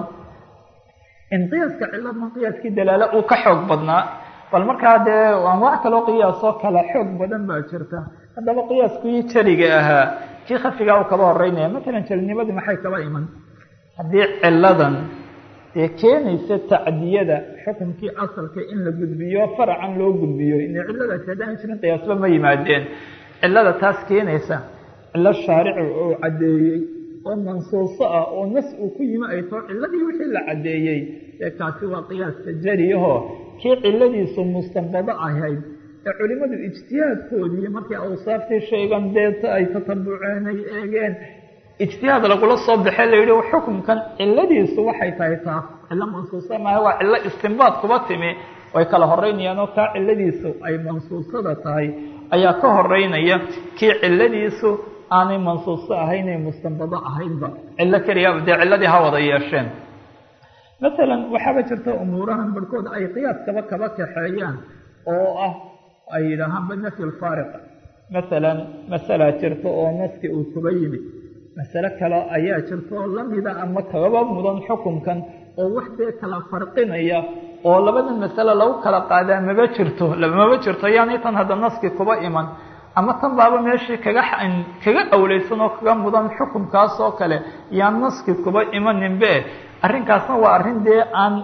in qiyaaska ciladna qiyaaskii dalaalo uu ka xoog badnaa bal markaa dee anwaac kaloo qiyaasoo kala xoog badan baa jirta haddaba qiyaaskii jeliga ahaa kii khafigaa uu kaba horeynaya matalan jelinimadii maxay kaba iman haddii ciladan dee keenaysa tacdiyada xukunkii asalka in la gudbiyo faracan loo gudbiyo ina ciladaasi haddaan jirin qiyaasba ma yimaadeen cilada taas keenaysa cilo shaarici oo caddeeyey oo mansuuso ah oo nas uu ku yimi ay tao ciladii wixii la caddeeyey ee kaasi waa qiyaaska jariyaho kii ciladiisu mustanbado ahayd ee culimadu ijtihaadkoodii markay awsaaftii sheegan deeta ay tatabuceen ay eegeen ijtihaad lagula soo baxee la yidhi xukunkan ciladiisu waxay tahay taas cilo mansuusa maaha waa cilo istinbaad kuba timi way kala horeynayaan oo kaa ciladiisu ay mansuusada tahay ayaa ka horeynaya kii ciladiisu aanay mansuuso ahayn ay mustanbado ahaynba cilo keliya dee ciladii ha wada yeesheen masalan waxaaba jirta umuurahan barhkood ay qiyaaskaba kaba kaxeeyaan oo ah ay yidhaahaanba nafyi lfaariqa masalan masalaa jirta oo naski uu kuba yimid masale kale ayaa jirta oo lamida ama kagaba mudan xukunkan oo wax dee kala farqinaya oo labada masale lagu kala qaadaa maba jirto maba jirto yaani tan hadda naski kuba iman ama tan baaba meeshii kaga kaga awleysan oo kaga mudan xukunkaas oo kale yaan naski kuba imaninbe arrinkaasna waa arrin dee aan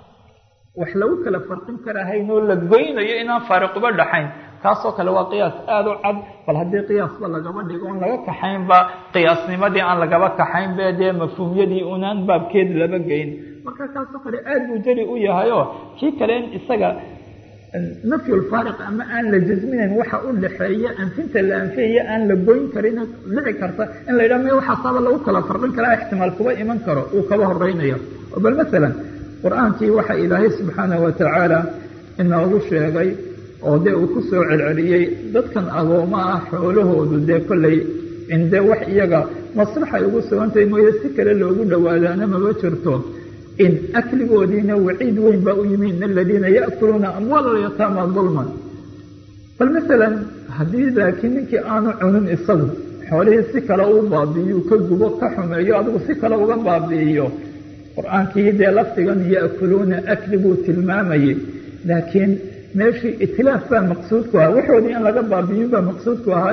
wax lagu kala farqin karahayn oo la goynayo inaan faariquba dhaxayn kaasoo kale waa qiyaas aada u cad bal haddii qiyaasba lagaba dhigo on laga kaxaynba qiyaasnimadii aan lagaba kaxaynbe dee mafhuumyadii unaan baabkeed laba geyn marka kaasoo kale aada buu jari u yahayoo kii kale in isaga nafyulfaariq ama aan la jasminayn waxa u dhaxeeya anfinta la anfiyaya aan la goyn karin dhici karta in la yidhaha me waxaasaaba lagu kala farqin karaa ixtimaal kuba iman karo uu kaba horeynayo bal masalan qur-aankii waxa ilaahay subxaanahu watacaala inoogu sheegay oo dee uu ku soo celceliyey dadkan agooma ah xoolahoodu dee kollay inde wax iyaga maslaxay ugu sugantahay mooye si kale loogu dhowaadaana maba jirto in akligoodiina waciid weyn baa u yimi in aladiina yaakuluuna amwaal alyataama dulman bal masalan haddii laakiin ninkii aanu cunin isagu xoolihii si kale u baabi'iyo ka gubo ka xumeeyo adigu si kale uga baabi'iyo qur-aankii dee lafdigan yaakuluuna akli buu tilmaamayey laakiin meeshii itlaaf baa maqsuudku ahaa waxoodii in laga baabiyin baa maqsuudku ahaayo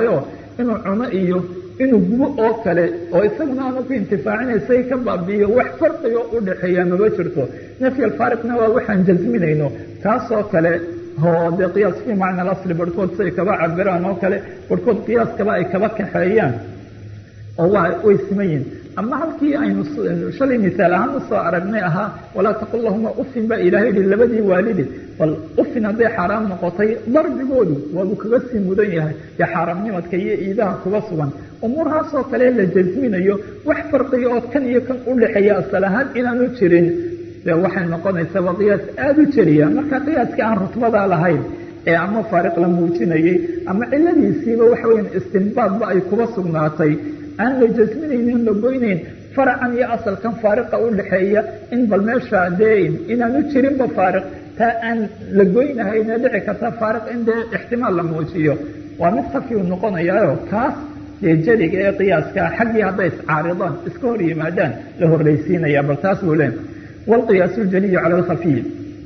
inuu cuno iyo inuu gubo oo kale oo isaguna aanu ku intifaacinaysa ka baabi'iyo wax farqigo u dhexeeya maba jirto nafyi alfaariqna waa waxaan jasminayno taasoo kale oo dee qiyaas fii macna alasli barhkood siay kaba cabiraan oo kale barhkood qiyaaskaba ay kaba kaxeeyaan oo waa way siman yihin ama halkii aynu shalay misaal ahaan usoo aragnay ahaa walaa taqul lahuma ufin baa ilaahay yihi labadii waalidi bal ufin hadday xaaraam noqotay darbigoodu waabuu kaga sii mudan yahay dee xaaraamnimadka iyo iidaha kuga sugan umuurhaasoo kale la jasminayo wax farqiga oo kan iyo kan u dhexeeya asal ahaan inaanu jirin de waxay noqonaysaa waa qiyaas aada u jeliya marka qiyaaska aan rutbada lahayn ee ama faariq la muujinayay ama ciladiisiiba waxa weya istinbaadba ay kuba sugnaatay aan la jasminaynin la goynayn faracan iyo asalkan faariqa u dhexeeya in bal meesha dee inaanu jirinba faariq taa aan la goynahayna dhici karta faariq in dee ixtimaal la muujiyo waa mid khafiu noqonayaayo kaas dee jeliga ee qiyaaska xaggii hadday iscaaridaan iska hor yimaadaan la horreysiinaya bal taas buu leen wاlqiyaas اljaliyu calى اlkhafiy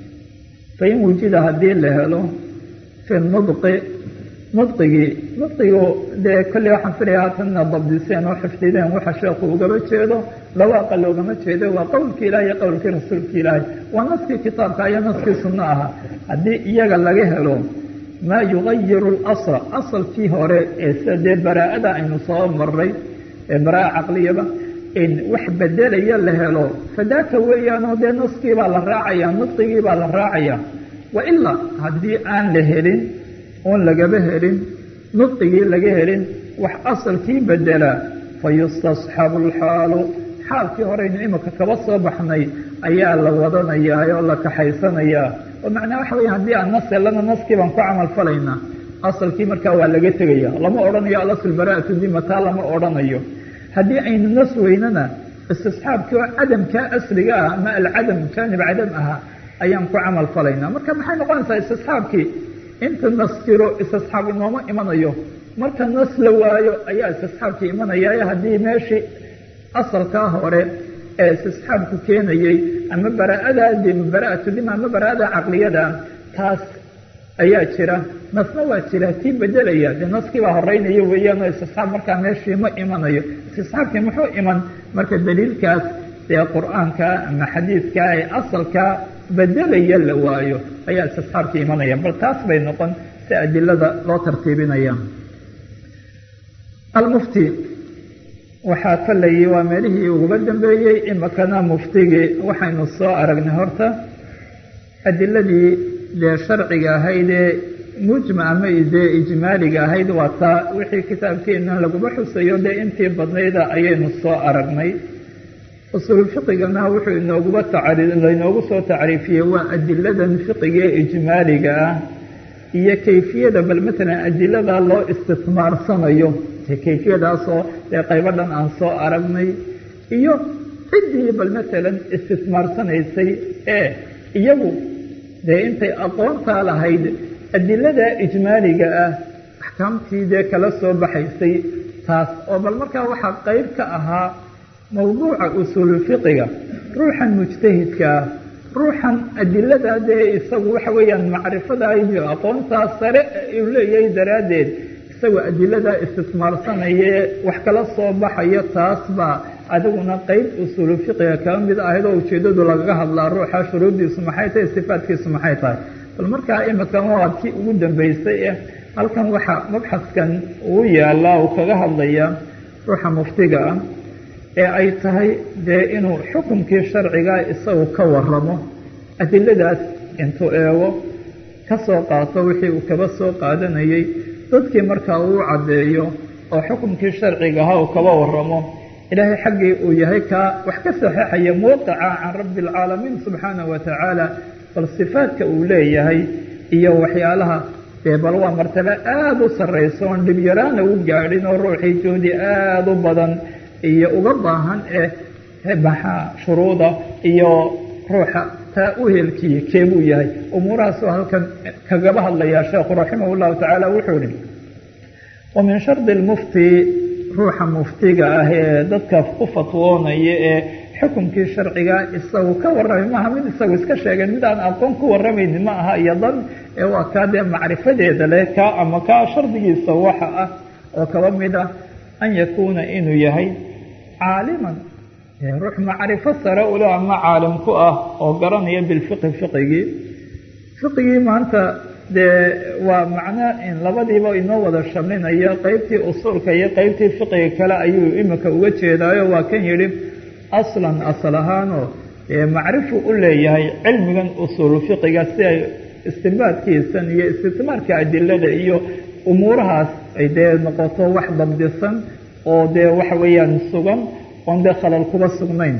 fain wujida haddii la helo fi nudqi nudqigii nudqigu dee kolley waxaan filaya haatanna dabdiseen oo xifdideen waxa sheekhu ugaba jeedo dhawaaqa loogama jeedo waa qowlkii ilaah iyo qowlkii rasuulki ilaahay waa naskii kitaabka iyo naskii sunno ahaa haddii iyaga laga helo maa yugayiru اlasla asalkii hore ee sida dee baraa'ada aynu soo maray ee baraa'a caqliyaba wax bedelaya la helo fadaaka weeyaanoo dee naskii baa la raacaya nudqigii baa la raacaya wailaa haddii aan la helin oon lagaba helin nudqigii laga helin wax asalkii bedelaa fayustasxabu alxaalu xaalkii horeynu imika kaba soo baxnay ayaa la wadanayaa oo la kaxaysanayaa oo macnaa waxa weya haddii aan nas helana naskii baan ku camal falaynaa asalkii markaa waa laga tegaya lama odhanayo alasl bara'atu dima taa lama odhanayo haddii aynu nas weynana istisxaabkii oo cadamkaa asliga ah ama alcadam jaanib cadam ahaa ayaan ku camal falaynaa marka maxay noqonaysaa istisxaabkii inta nas jiro istisxaab inooma imanayo marka nas la waayo ayaa istisxaabkii imanaya haddii meeshii asalkaa hore ee istisxaabku keenayey ama bara'adaa dima bara'atu dima ama bara'ada caqliyada taas ayaa jira nasna waa jira tii bedelaya dee naskii baa horeynaya weeyaanoo istisxaab markaa meeshii ma imanayo istisxaabkii muxuu iman marka daliilkaas dee qur-aanka ama xadiidka ee asalkaa bedelaya la waayo ayaa istisxaabkii imanaya bal taas bay noqon si adilada loo tartiibinaya almufti waxaa kolleyii waa meelihii uguba dambeeyey imikana muftigii waxaynu soo aragnay horta adiladii dee sharciga ahayd ee mujma ama dee ijmaaliga ahayd waa taa wixii kitaabkeenna laguma xusayo dee intii badnayda ayaynu soo aragnay usul fiqigana wuxuu inooguba lainoogu soo tacriifiyey waa adiladan fiqiga ee ijmaaliga ah iyo kayfiyada bal matalan adilada loo istismaarsanayo kayfiyadaasoo dee qaybo dhan aan soo aragnay iyo ciddii bal matalan istismaarsanaysay ee iyagu dee intay aqoontaa lahayd adilada ijmaaliga ah axkaamtii dee kala soo baxaysay taas oo bal markaa waxaa qayb ka ahaa mawduuca usuululfiqiga ruuxan mujtahidka ah ruuxan adilada dee isagu waxa weeyaan macrifadaa iyo aqoontaa sare uu leeyahay daraaddeed isagoo adiladaa istismaarsanaya wax kala soo baxayo taas baa adiguna qeyb usuulu fiqiga kaba mid ahayd oo ujeedadu lagaga hadlaa ruuxa shuruuddiisu maxay tahay sifaadkiisu maxay tahay bal markaa imikan waa kii ugu dambeysay eh halkan waxaa mabxaskan uu yaalaa uu kaga hadlaya ruuxa muftiga ah ee ay tahay dee inuu xukumkii sharciga isagu ka waramo adiladaas intuu eego ka soo qaato wixii uu kaba soo qaadanayey dadkii markaa uu caddeeyo oo xukumkii sharcigaha uu kaba waramo ilaahay xaggii uu yahay kaa wax ka saxeixaya muuqica can rabbi alcaalamiin subxaanahu wa tacaala bal sifaadka uu leeyahay iyo waxyaalaha dee bal waa martabo aada u sarraysa oon dhibyaraana u gaadhin oo ruuxii juhdi aada u badan iyo uga baahan ee maxaa shuruuda iyo ruuxa taa u helkiye keebuu yahay umuurahaasoo halkan kagaba hadlayaa sheekhu raximah llahu tacaala wuxuu ihi wa min shardi lmufti ruuxa muftiga ah ee dadka ku fatwoonaya ee xukumkii sharciga isagu ka warramay maaha mid isagu iska sheegay mid aan aqoon ku warramaynin ma aha iyo dan ee waa kaa dee macrifadeeda leh kaa ama kaa shardigiisa waxa ah oo kaba mid ah an yakuuna inuu yahay caaliman ruux macrifo sare ule ama caalim ku ah oo garanaya bilfiqhi fiqigii fiqigii maanta dee waa macno in labadiiba inoo wada shamlinayo qeybtii usuulka iyo qeybtii fiqiga kale ayuu imika uga jeedaayo waa kan yidhi aslan asal ahaanoo macrifu u leeyahay cilmigan usuulu fiqiga si ay istimbaadkiisan iyo istismaarka adilada iyo umuurahaas ay dee noqoto wax dabdisan oo dee waxa weeyaan sugan oon dee khalal kuba sugnayn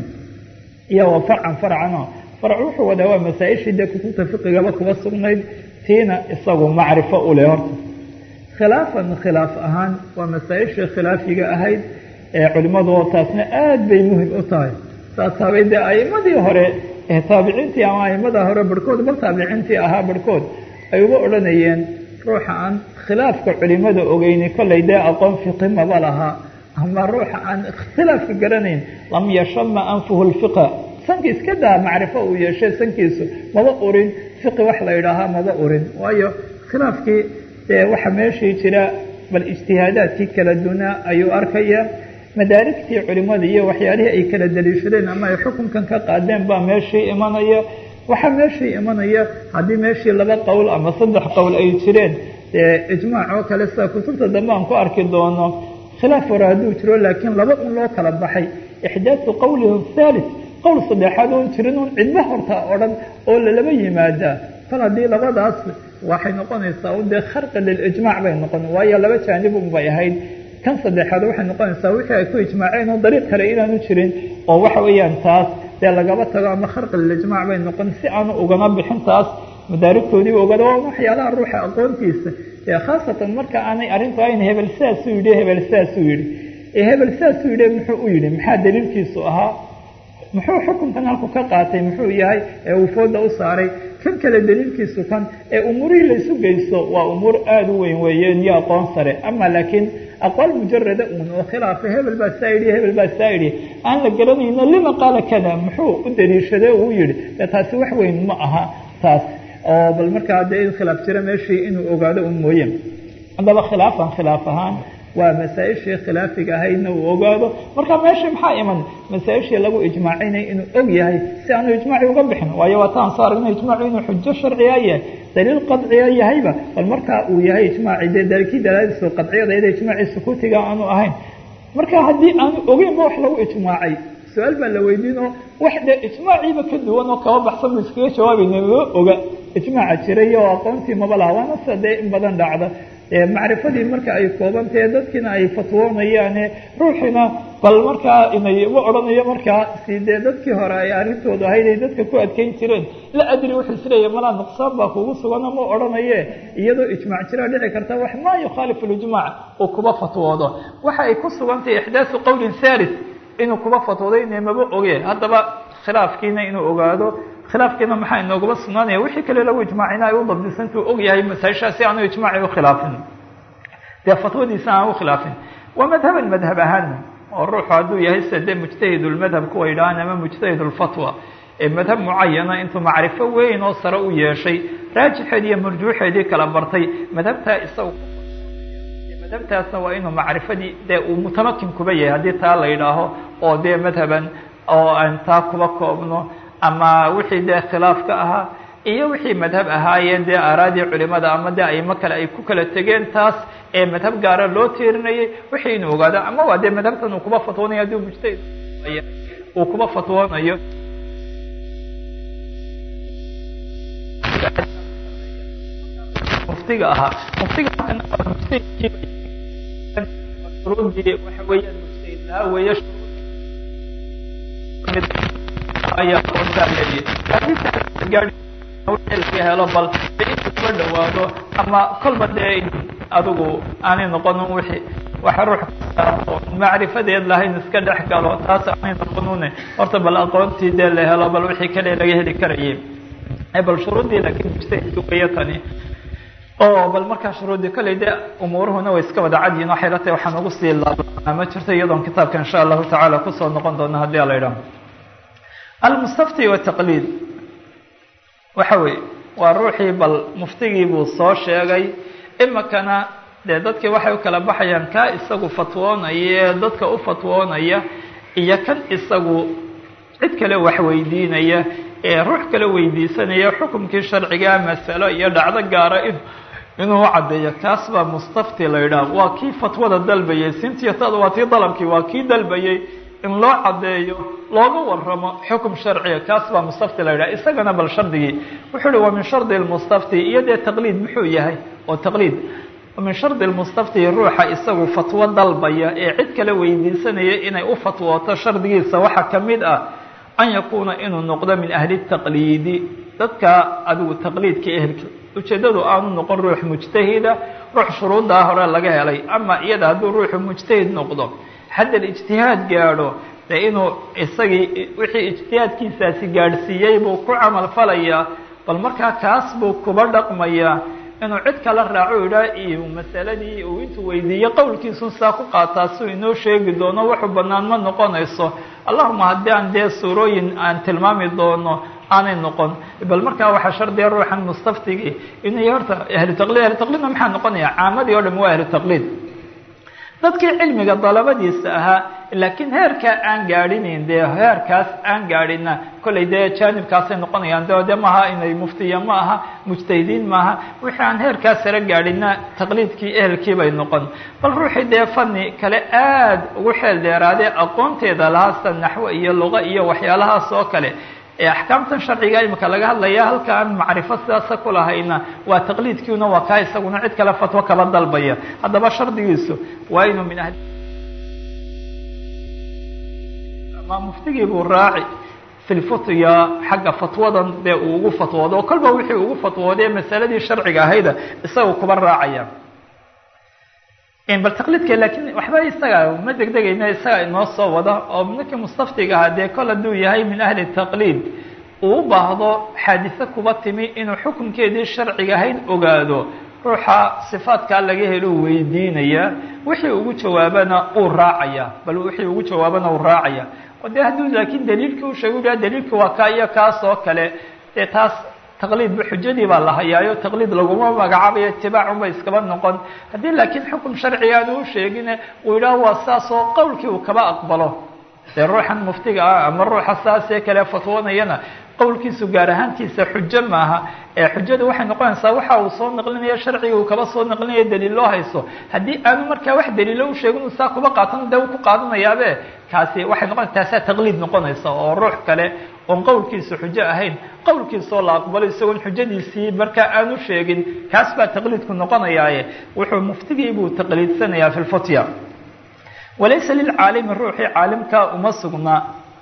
iyo wa farcan farcano farc wuxuu wadaa waa masaa-ishii dee kutubta fiqigaba kuba sugnayd tiina isagu macrifo u leh horta khilaafan khilaaf ahaan waa masaa-ishii khilaafiga ahayd ee culimmadu taasna aada bay muhim u tahay saas habay dee a'imadii hore ee taabiciintii ama aimada hore barhkood bal taabiciintii ahaa barhkood ay uga odhanayeen ruuxa aan khilaafka culimada ogeyni kollay dee aqoon fiqi maba lahaa ama ruuxa aan ikhtilaafka garanayn lam yashama anfuhu lfiqa sanki iska daa macrifo uu yeeshay sankiisu maba urin fiqi wax la yidhaahaa maba urin waayo khilaafkii dee waxa meeshii jira bal ijtihaadaadkii kala dunaa ayuu arkaya madaarigtii culimada iyo waxyaalihii ay kala daliishadeen ama ay xukunkan ka qaadeen baa meeshii imanaya waxaa meeshii imanaya haddii meeshii laba qowl ama saddex qowl ay jireen ijmaac oo kale sida kutubta dambe aan ku arki doono khilaaf hore hadduu jiro laakiin laba un loo kala baxay ixdaaثu qowlihim thalith qowl saddexaad oon jirin un cidba horta o dhan oo lalaba yimaadaa kol haddii labadaas waxay noqonaysaa un dee kharqi lilijmaac bay noqon waayo laba jaanib un bay ahayd kan saddexaad waxay noqonaysaa wixii ay ku ijmaaceen oo dariiq kale inaanu jirin oo waxa weeyaan taas dee lagaba tago ama kharqi lilijmaac bay noqon si aanu ugana bixin taas madaarigtoodii ogada waa waxyaalaha ruuxa aqoontiisa khaasatan marka aanay arrintu ayn hebel sidaasuu yidhi hebel sidaasuu yidhi hebel sidaasuu yidhi muxuu u yidhi maxaa daliilkiisu ahaa muxuu xukunkan halku ka qaatay muxuu yahay ee uu fooda u saaray kan kale daliilkiisu kan ee umuurihii laysu geysto waa umuur aada u weyn weeyeen iyo aqoon sare ama laakiin aqwaal mujarada uun oo khilaafa hebel baa saa yidhi hebel baa saa yidhi aan la garanayno lima qaala kada muxuu u daliishaday uu yidhi dee taasi wax weyn ma aha taas oo bal markaa dee in khilaaf jira meeshii inuu ogaado un mooye haddaba khilaafan khilaaf ahaan waa masaa-ishii khilaafiga ahaydna uu ogaado marka meeshii maxaa iman masaa-ishii lagu ijmaacinay inuu og yahay si aanu ijmaaci uga bixin waayo waa taan soo aragna ijmaacu inuu xujo sharciga yahay daliil qadciya yahayba bal markaa uu yahay ijmaaci dee dalkii dalaadiisu qadciyada iyada ijmaacii sukuutiga aanu ahayn marka haddii aanu ogeyn ma wax lagu ijmaacay su-aal baa la weydiin oo wax dee ijmaaciiba ka duwan oo kaba baxsan bu iskaga jawaabayna ma oga ijmaaca jiray oo aqoontii maba laha waana sida dee in badan dhacda macrifadii marka ay koobantahe dadkiina ay fatwoonayaane ruuxiina bal markaa inay ma odhanayo markaa si dee dadkii hore ay arrintoodu ahayd ay dadka ku adkeyn jireen la adri wuxuu isleeya malaa nuqsaan baa kugu sugano ma odhanaye iyadoo ijmaac jiraa dhici karta wax maa yukhaalifu lijmaac uu kuba fatwoodo waxa ay ku sugantahay ixdaaثu qowlin thalith inuu kuba fatwoodayne maba oge haddaba khilaafkiina inuu ogaado khilaafkiina maxaa inoogaba sugnaanaya wixii kale lagu ijmaacina ay u dabdisantuu og yahay masaa-ishaasi aanu ijmaaci ukhilaafin dee fatwadiisa aan ukhilaafin waa madhaban madhab ahaana oo ruuxu hadduu yahay sida dee mujtahid ulmadhab kuwa yidhahaan ama mujtahid ulfatwa ee madhab mucayana intuu macrifo weyn oo sare u yeeshay raajixeed iyo marjuuxeedii kala bartay madhabtaa isaga madhabtaasna waa inuu macrifadii dee uu mutamakin kuba yahay haddii taa la yidhaaho oo dee madhaban oo aan taa kuba koobno ama wixii dee khilaafka ahaa iyo wixii madhab ahaayeen dee aaraadii culimada ama dee aimo kale ay ku kala tegeen taas ee madhab gaara loo tiirinayay wixii inuu ogaado ama waa dee madhabtan uu kuba fatwoonayo haddii mujtahid uu kuba fatwoonayo muftiga ahaa muftiga shuruudii waxa weeyaan mujtahid lahaa weeye ayaa oontaa leeyahay laga helo bal intu kuba dhawaado ama kolba dee adigu aanay noqonin wixii waxa ruux macrifadeed lahayn iska dhex galo taas aanay noqonune horta bal aqoontii dee la helo bal wixii kale laga heli karayay bal shuruuddii laakiin mujtahidku weeye tani oo bal markaa shuruuddii kolley dee umuuruhuna way iska wada cadyihin waxay la tahay waxaan ugu sii laabana ma jirto iyadoon kitaabka insha allahu tacaala kusoo noqon doona haddii ala idhaho almustafti wataqliid waxa weeye waa ruuxii bal muftigii buu soo sheegay imikana dee dadkii waxay u kala baxayaan kaa isagu fatwoonaya ee dadka u fatwoonaya iyo kan isagu cid kale wax weydiinaya ee ruux kale weydiisanaya xukumkii sharcigaa masalo iyo dhacdo gaara in inuu caddeeyo kaas baa mustafti la yidhaah waa kii fatwada dalbayay sintiyatadu waa tii dalabkii waa kii dalbayay in loo caddeeyo looga waramo xukum sharciga kaas baa mustafti la yidhaha isagana bal shardigii wuxuu uhi wa min shardi lmustafti iyo dee taqliid muxuu yahay oo taqliid min shardi lmustafti ruuxa isagu fatwo dalbaya ee cid kale weydiisanaya inay u fatwooto shardigiisa waxaa ka mid ah an yakuuna inuu noqdo min ahli taqliidi dadka adigu taqliidka ehelka ujeeddadu aanu noqon ruux mujtahida ruux shuruuddaa hore laga helay ama iyada hadduu ruuxu mujtahid noqdo haddal ijtihaad gaadho dee inuu isagii wixii ijtihaadkiisaasi gaadhsiiyey buu ku camal falayaa bal markaa kaas buu kuba dhaqmayaa inuu cid kala raaco idhaa iyo masaladii uu intuu weydiiyo qowlkiisun saa ku qaataa siuu inoo sheegi doono wuxuu bannaan ma noqonayso allahuma haddii aan dee suurooyin aan tilmaami doono aanay noqon bal markaa waxaa shardiga ruuxan mustaftigii inay horta ahlu taqliid ahlu taqliidna maxaa noqonaya caamadii o dham waa ahlu taqliid dadkii cilmiga dalabadiisa ahaa laakiin heerkaa aan gaadhinayn dee heerkaas aan gaadhina kollay dee jaanibkaasay noqonayaan de de maaha inay muftiya ma aha mujtahidiin maaha wixii aan heerkaas sare gaadhina taqliidkii ehelkii bay noqon bal ruuxii dee fani kale aad ugu xeel dheeraadee aqoonteeda lahaa sida naxwo iyo luqa iyo waxyaalahaas oo kale ee axkaamtan sharciga imika laga hadlaya halkaan macrifo sidaasa ku lahayna waa taqliidkiina waa kaa isaguna cid kale fatwo kaba dalbaya haddaba shardigiisu waa inuu min ahli ama muftigii buu raaci fi lfutya xagga fatwadan dee uu ugu fatwoodo oo kolba wixii ugu fatwoodee masaladii sharciga ahayda isaga kuba raacaya bal taqliidka laakiin waxba isaga ma degdegayna isaga inoo soo wada oo ninkii mustaftiga ahaa dee kol hadduu yahay min ahli taqliid uu u baahdo xaadise kuba timi inuu xukunkeedii sharciga ahayd ogaado ruuxa sifaadkaa laga helo weydiinaya wixii ugu jawaabana uu raacaya bal wixii ugu jawaabana uu raacaya o dee hadduu laakiin daliilkii u sheegu yaha daliilkii waa kaa iyo kaas oo kale dee taas taqliidba xujadii baa la hayaayo taqliid laguma magacaabayo itibaacunba iskaba noqon haddii laakiin xukum sharciga aanu u sheegine uu yidhaah waa saas oo qowlkii uu kaba aqbalo dee ruuxan muftiga ah ama ruuxa saasee kale fatwoonayana qowlkiisu gaar ahaantiisa xujo maaha ee xujada waxay noqonaysaa waxa uu soo naqlinaya sharciga uu kaba soo naqlinaya daliil loo hayso haddii aanu markaa wax daliilo u sheegin uu saa kuba qaatan dee uu ku qaadanayaabe kaasi waxay noqon taasaa taqliid noqonaysa oo ruux kale oon qowlkiisu xujo ahayn qowlkiisoo la aqbalo isagoon xujadiisii markaa aanu sheegin kaas baa taqliidku noqonayaaye wuxuu muftigii buu taqliidsanayaa fi lfutya walaysa lilcaalimi ruuxii caalimkaa uma sugnaa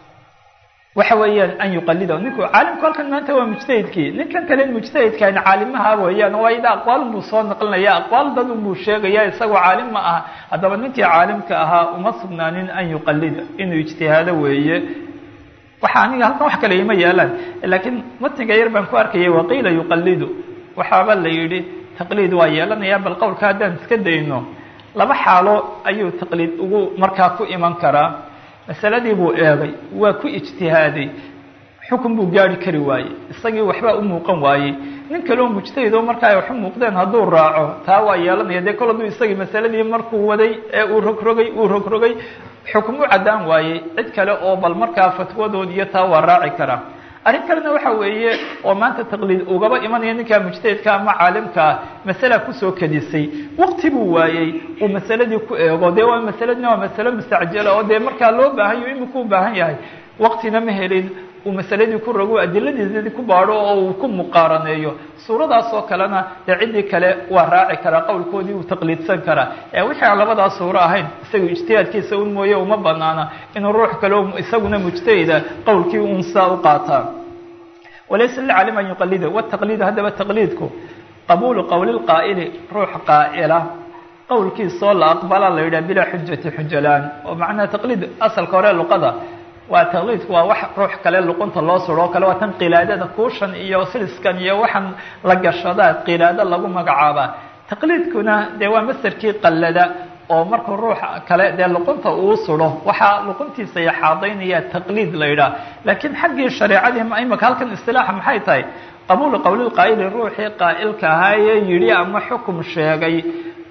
waxa weeyaan an yuqalida ninku caalimku halkan maanta waa mujtahidkii ninkan kale mujtahidkan caalimaha weeyaan waa ida aqwaal buu soo naqlinaya aqwaal dad buu sheegaya isagoo caalim ma aha haddaba ninkii caalimka ahaa uma sugnaanin an yuqalida inuu ijtihaado weeye waxa aniga halkan wax kale ima yaalaan laakiin matniga yar baan ku arkayay waqiila yuqalidu waxaaba la yidhi taqliid waa yeelanaya bal qowlka haddaan iska dayno laba xaalo ayuu taqliid ugu markaa ku iman karaa masaladii buu eegay waa ku ijtihaaday xukun buu gaari kari waayey isagii waxbaa u muuqan waayey nin kaleo mujtahid oo markaa ay waxu muuqdeen hadduu raaco taa waa yeelanaya dee kol hadduu isagii masaladii markuu waday ee uu rogrogay uu rogrogay xukum u caddaan waayey cid kale oo bal markaa fatwadood iyo taa waa raaci karaa arrin kalena waxa weeye oo maanta taqliid ugaba imanaya ninkaa mujtahidka ama caalimkaa masala kusoo kadisay waqti buu waayey uu masaladii ku eego dee waa masaladina waa masalo mustacjala oo dee markaa loo baahanyo imika u baahan yahay waqtina ma helin uu masaladii ku rogo adiladiisii ku baadho oo uu ku muqaaraneeyo suuradaas oo kalena dee ciddii kale waa raaci karaa qowlkoodii uu taqliidsan karaa ee wixii aan labadaas suuro ahayn isagu ijtihaadkiisa un mooye uma banaana inuu ruux kale isaguna mujtahida qowlkii un saa u qaataa walaysa lilcaalim an yuqalida wataqliidu haddaba taqliidku qabuulu qowli lqaa'ili ruux qaa'ila qowlkiisoo la aqbala la yidhaha bilaa xujati xujalaan oo macnaha taqliid asalka hore luqada waa taqliidku waa wax ruux kale luqunta loo suro oo kale waa tan qilaadada kuushan iyo siliskan iyo waxaan la gashadaa qilaado lagu magacaabaa taqliidkuna dee waa masarkii qallada oo markuu ruux kale dee luqunta uu suro waxaa luquntiisa yaxaadaynaya taqliid la yidhaah laakiin xaggii shareecadii imaka halkan istilaaxa maxay tahay qabuulu qowlilqaa'ili ruuxii qaa'ilka ahaayee yidhi ama xukum sheegay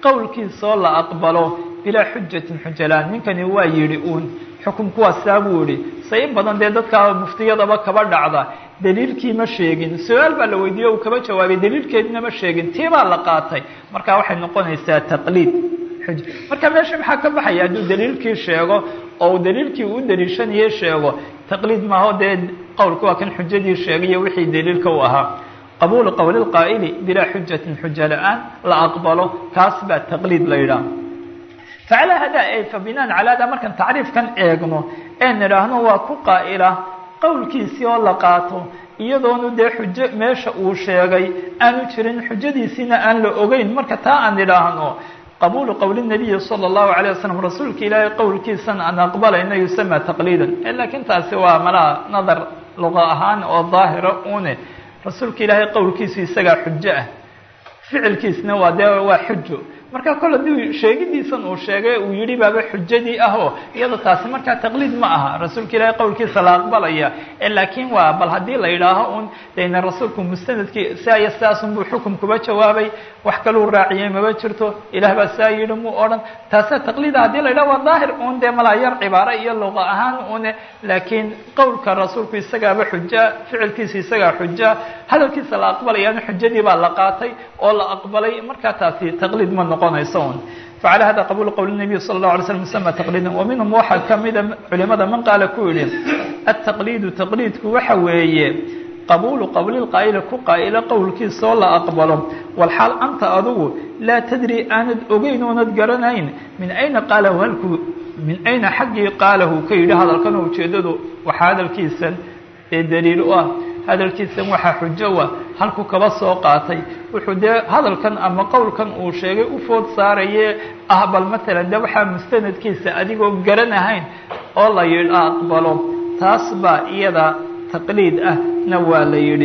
qowlkiisoo la aqbalo bilaa xujatin xujalaan ninkani waa yidhi uun xukumku waa saa buu yihi se in badan dee dadka muftiyadaba kaba dhacda daliilkii ma sheegin su-aal baa la weydiiye uu kaba jawaabay daliilkeedina ma sheegin tii baa la qaatay marka waxay noqonaysaa taqliid xuj marka meesha maxaa ka baxaya hadduu daliilkii sheego oo daliilkii uu daliishanayay sheego taqliid maaho dee qowlka waa kan xujadii sheegayo wixii daliilka u ahaa qabuulu qowli lqaa'ili bilaa xujatin xuja la-aan la aqbalo kaas baa taqliid la yidhaah facalaa hadaa e fa binaan calaa hadaa markaan tacriifkan eegno ee nidhaahno waa ku qaa'ila qowlkiisii oo la qaato iyadoonu dee xujo meesha uu sheegay aanu jirin xujadiisiina aan la ogeyn marka taa aan idhaahno qabuulu qowli nabiyi sala allahu alayh wasalam rasuulka ilaahay qowlkiisan aan aqbalayna yusama taqliidan laakiin taasi waa malaha nadar luqa ahaan oo daahira une rasuulka ilaahay qowlkiisu isagaa xujo ah ficilkiisna waa dee waa xujo marka kol haddii sheegidiisan uu sheegay uu yidhi baaba xujadii ah oo iyada taasi markaa taqliid ma aha rasuulka ilaahay qowlkiisa la aqbalaya laakiin waa bal haddii la yidhaaho un dena rasuulku mustanadkii saa iyo sidaasun buu xukum kuba jawaabay wax kaluu raaciyey maba jirto ilaah baa saa yidhi muu odhan taasa taqliida haddii la yidhaho waa daahir un dee malaa yar cibaaro iyo luqa ahaan une laakiin qowlka rasuulku isagaaba xuja ficilkiisa isagaa xuja hadalkiisa la aqbalayaana xujadii baa la qaatay oo la aqbalay markaa taasi taqliid ma noqonayso un facala hada qabuulu qowli nabiy sala allahu alay slam yusama taqliidan wa minhum waxaa kamida culimada man qaala ku yidhi ataqliidu taqliidku waxa weeye qabuulu qowli lqaa'ili ku qaa'ila qowlkiisoo la aqbalo walxaal anta adugu laa tadri aanad ogeyn oonad garanayn min ayna qaalahu halku min ayna xaggii qaalahu ka yidhi hadalkan ujeedadu waxaa hadalkiisan ee daliil u ah hadalkiisan waxaa xujo wa halku kaba soo qaatay wuxuu dee hadalkan ama qowlkan uu sheegay u food saaraye ah bal matalan de waxaa mustanadkiisa adigoo garanahayn oo la yidhi aqbalo taas baa iyada taqliid ah na waa la yidhi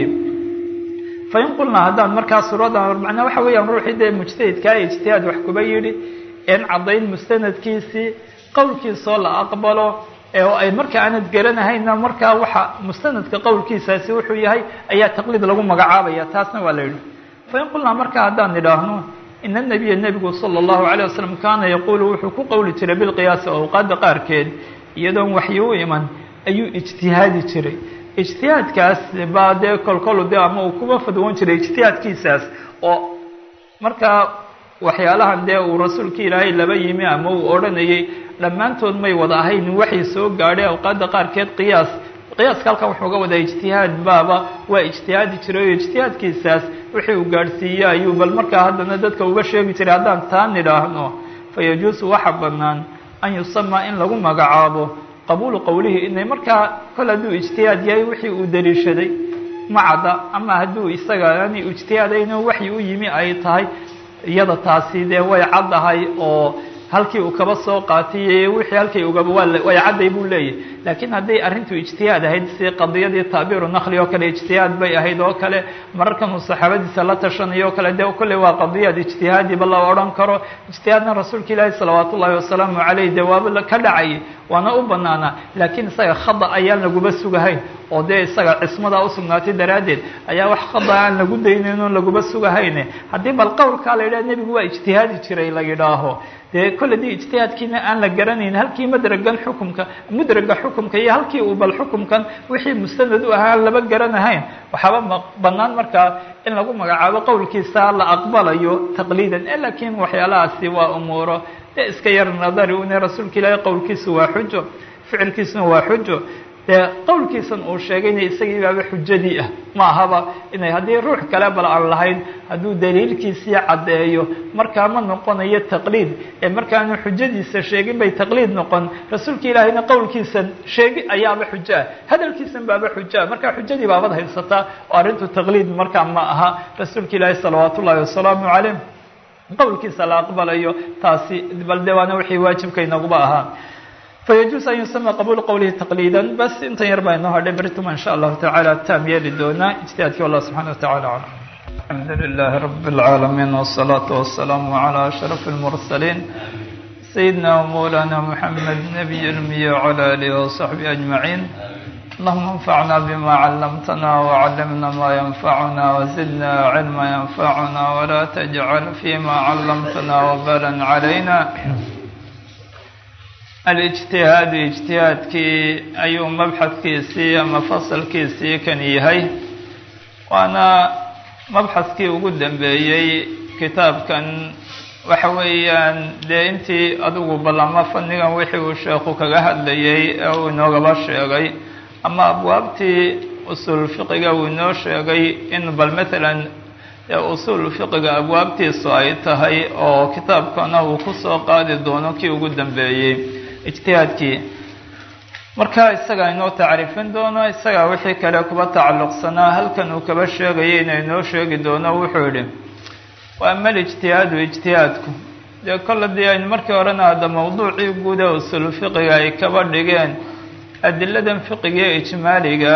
fain qulnaa haddaan markaa suuradan macnaa waxa weeyaan ruuxii dee mujtahidkaa ijtihaad wax kuba yidhi een caddayn mustanadkiisii qowlkiisoo la aqbalo oo ay marka aanad garanahayna markaa waxa mustanadka qowlkiisaasi wuxuu yahay ayaa taqliid lagu magacaabaya taasna waa la yidhi fain qulnaa marka haddaan nidhaahno ina nabiya nebigu sala allahu alayh wasalam kaana yaquulu wuxuu ku qowli jiray bilqiyaasi awqaadda qaarkeed iyadoon waxyi u iman ayuu ijtihaadi jiray ijtihaadkaas baa dee kolkolu de ama uu kuba fadwoon jiray ijtihaadkiisaas oo markaa waxyaalahan dee uu rasuulka ilaahay laba yimi ama uu odhanayay dhammaantood may wada ahayn waxay soo gaadhay awqaadda qaarkeed qiyaas qiyaaska halkan wuxuu ga wadaa ijtihaad baaba waa ijtihaadi jiray oo ijtihaadkiisaas wixii uu gaadhsiiye ayuu bal markaa haddana dadka uga sheegi jiray haddaan taa nidhaahno fayajuusu waxa bannaan an yusamaa in lagu magacaabo qabuulu qowlihi inay markaa kol hadduu ijtihaad yahay wixii uu daliishaday macadda ama hadduu isaga ani ijtihaadayno waxyi u yimi ay tahay iyada taasi dee way caddahay oo halkii uu kaba soo qaatay wixii halkii ugaba waa way cadday buu leeyahy laakiin hadday arrintu ijtihaad ahayd si qadiyadii taabiru nakli oo kale ijtihaad bay ahayd oo kale mararkan uu saxaabadiisa la tashanayo o kale dee kolley waa qadiyaad ijtihaadiba la odhan karo ijtihaadna rasuulka ilaahi salawaat ullahi wasalaamu caleyh dee waaba ka dhacayay waana u banaanaa laakiin isaga khada ayaan laguba sugahayn oo dee isaga cismadaa usugnaatay daraaddeed ayaa wax khada aan lagu daynayn oon laguba sugahayne haddii bal qowlkaa la yidhaha nebigu waa ijtihaadi jiray la yidhaaho dee kolle dii ijtihaadkiina aan la garanayn halkii madragan xukumka mudraga xukumka iyo halkii uu bal xukumkan wixii mustanad u ahaa aan laba garanahayn waxaaba ma bannaan markaa in lagu magacaabo qowlkiisa la aqbalayo taqliidan e laakiin waxyaalahaasi waa umuuro dee iska yar nadari une rasuulka ilaahay qowlkiisu waa xujo ficilkiisuna waa xujo dee qowlkiisan uu sheegayna isagii baaba xujadii ah ma ahaba inay haddii ruux kale bal aan lahayn hadduu daliilkiisii caddeeyo markaa ma noqonayo taqliid ee markaanu xujadiisa sheegin bay taqliid noqon rasuulka ilaahayna qowlkiisan sheegi ayaaba xujo ah hadalkiisan baaba xujo ah markaa xujadii baabad haysataa oo arrintu taqliid markaa ma aha rasuulka ilaahi salawaat ullaahi wasalaamu caleyh qowlkiisa la aqbalayo taasi bal de waana wixii waajibka inaguba ahaa fayajuus an yusama qabuul qowlihi taqliida bas intan yar baa inoo hadhay berituma in sha allahu tacaala taam yeeli doonaa ijtihaadkii wallah subxana wa tacala aclam alxamdu lilahi rabi اlcaalamiin wالsalaatu wasalaamu calى ashraf اlmursaliin sayidina wmawlana muxamed nabiy lmiya wcala alihi wasaxbi ajmaciin اللهم انفعنا بما علمتنا وعلمنا ما ينفعنا وزدنا علما ينفعنا ولا تجعل فيما علمتنا وبالا علينا الاجتهاad اجتihaadkii ayuu mabxadkiisii ama fasalkiisii kan yahay waana mabxadkii ugu dambeeyey kitaabkan waxa weeyaan dee intii adigu ballama fannigan wixii uu sheekhu kaga hadlayay ee uu inoogaba sheegay ama abwaabtii usuul fiqiga uu inoo sheegay in bal matalan ee usuul fiqiga abwaabtiisu ay tahay oo kitaabkana uu kusoo qaadi doono kii ugu dambeeyey ijtihaadkii marka isagaa inoo tacriifin doono isagaa wixii kale kuba tacalluqsanaa halkan uu kaba sheegayay ina inoo sheegi doono wuxuu yidhi wa ama alijtihaadu ijtihaadku dee kol haddii aynu markii horena hadda mawduucii guud ee usuul fiqiga ay kaba dhigeen adiladan fiqiga ijmaaliga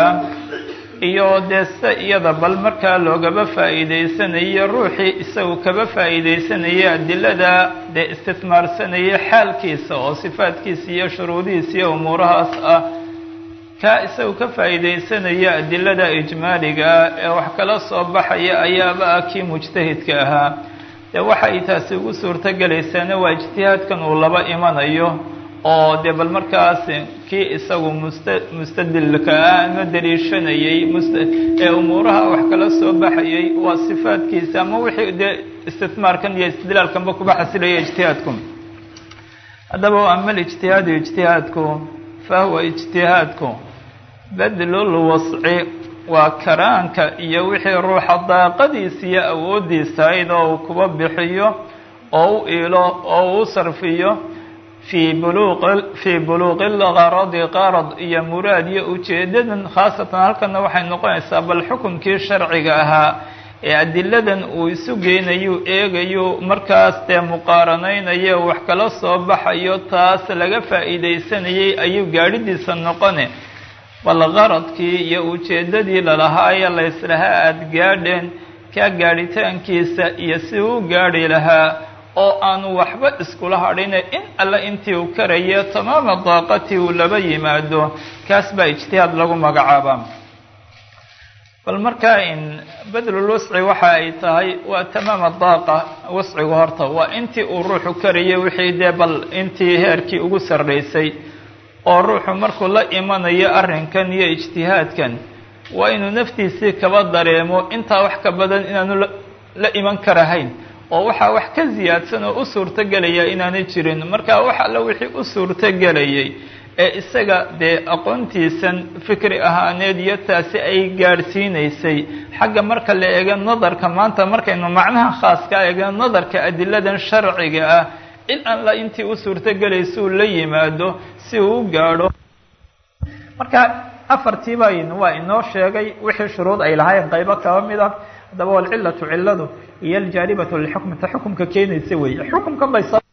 iyo dee sida iyada bal markaa loogaba faa'iideysanayo ruuxii isagu kaba faa'iideysanayay adilada dee istismaarsanayay xaalkiisa oo sifaadkiisa iyo shuruudihiisa iyo umuurahaas ah kaa isagu ka faa'iideysanaya adilada ijmaaliga ee wax kala soo baxaya ayaaba ah kii mujtahidka ahaa dee waxay taasi ugu suurto gelaysaana waa ijtihaadkan uu laba imanayo oo dee bal markaas kii isagu musta mustadilka ah ama daliishanayay must ee umuuraha wax kala soo baxayay waa sifaadkiisa ama wixii dee istismaarkan iyo istidlaalkanba kuba xasilaya ijtihaadku haddaba ama alijtihaadu ijtihaadku fahuwa ijtihaadku badlul wasci waa karaanka iyo wixii ruuxa daaqadiisa iyo awooddiisa ayd oo uu kuba bixiyo oo u iilo oo uu sarfiyo fii buluq fii buluuqi lgaradi qarad iyo muraad iyo ujeedadan khaasatan halkana waxay noqonaysaa bal xukunkii sharciga ahaa ee adiladan uu isu geynayu eegayo markaas dee muqaaranaynayo wax kala soo baxayo taas laga faa'iideysanayay ayuu gaadhidiisa noqone bal qaradkii iyo ujeeddadii lalahaayee layslahaa aada gaadheen kaa gaadhitaankiisa iyo si uu gaadhi lahaa oo aanu waxba iskula hadhine in alle intii uu karayo tamaama daaqatii uu laba yimaado kaas baa ijtihaad lagu magacaabaa bal markaa in badlul wasci waxa ay tahay waa tamaama daaqa wascigu horta waa intii uu ruuxu karayay wixii dee bal intii heerkii ugu sarraysay oo ruuxu markuu la imanayo arrinkan iyo ijtihaadkan waa inuu naftiisii kaba dareemo intaa wax ka badan inaanu la iman karahayn oo waxaa wax ka siyaadsan oo u suurto gelaya inaanay jirin marka wax alla wixii u suurto gelayay ee isaga dee aqoontiisan fikri ahaaneed iyo taasi ay gaadhsiinaysay xagga marka la eego nadarka maanta markaynu macnaha khaaska eego nadarka adiladan sharciga ah in alla intii u suurto gelaysuu la yimaado si uu u gaadho marka afartii bayn waa inoo sheegay wixii shuruud ay lahayn qaybo kaba mid ah haddaba walcilatu cilladu iyo aljaalibatu lilxukmi ta xukumka keenaysa weeye xukumkan bay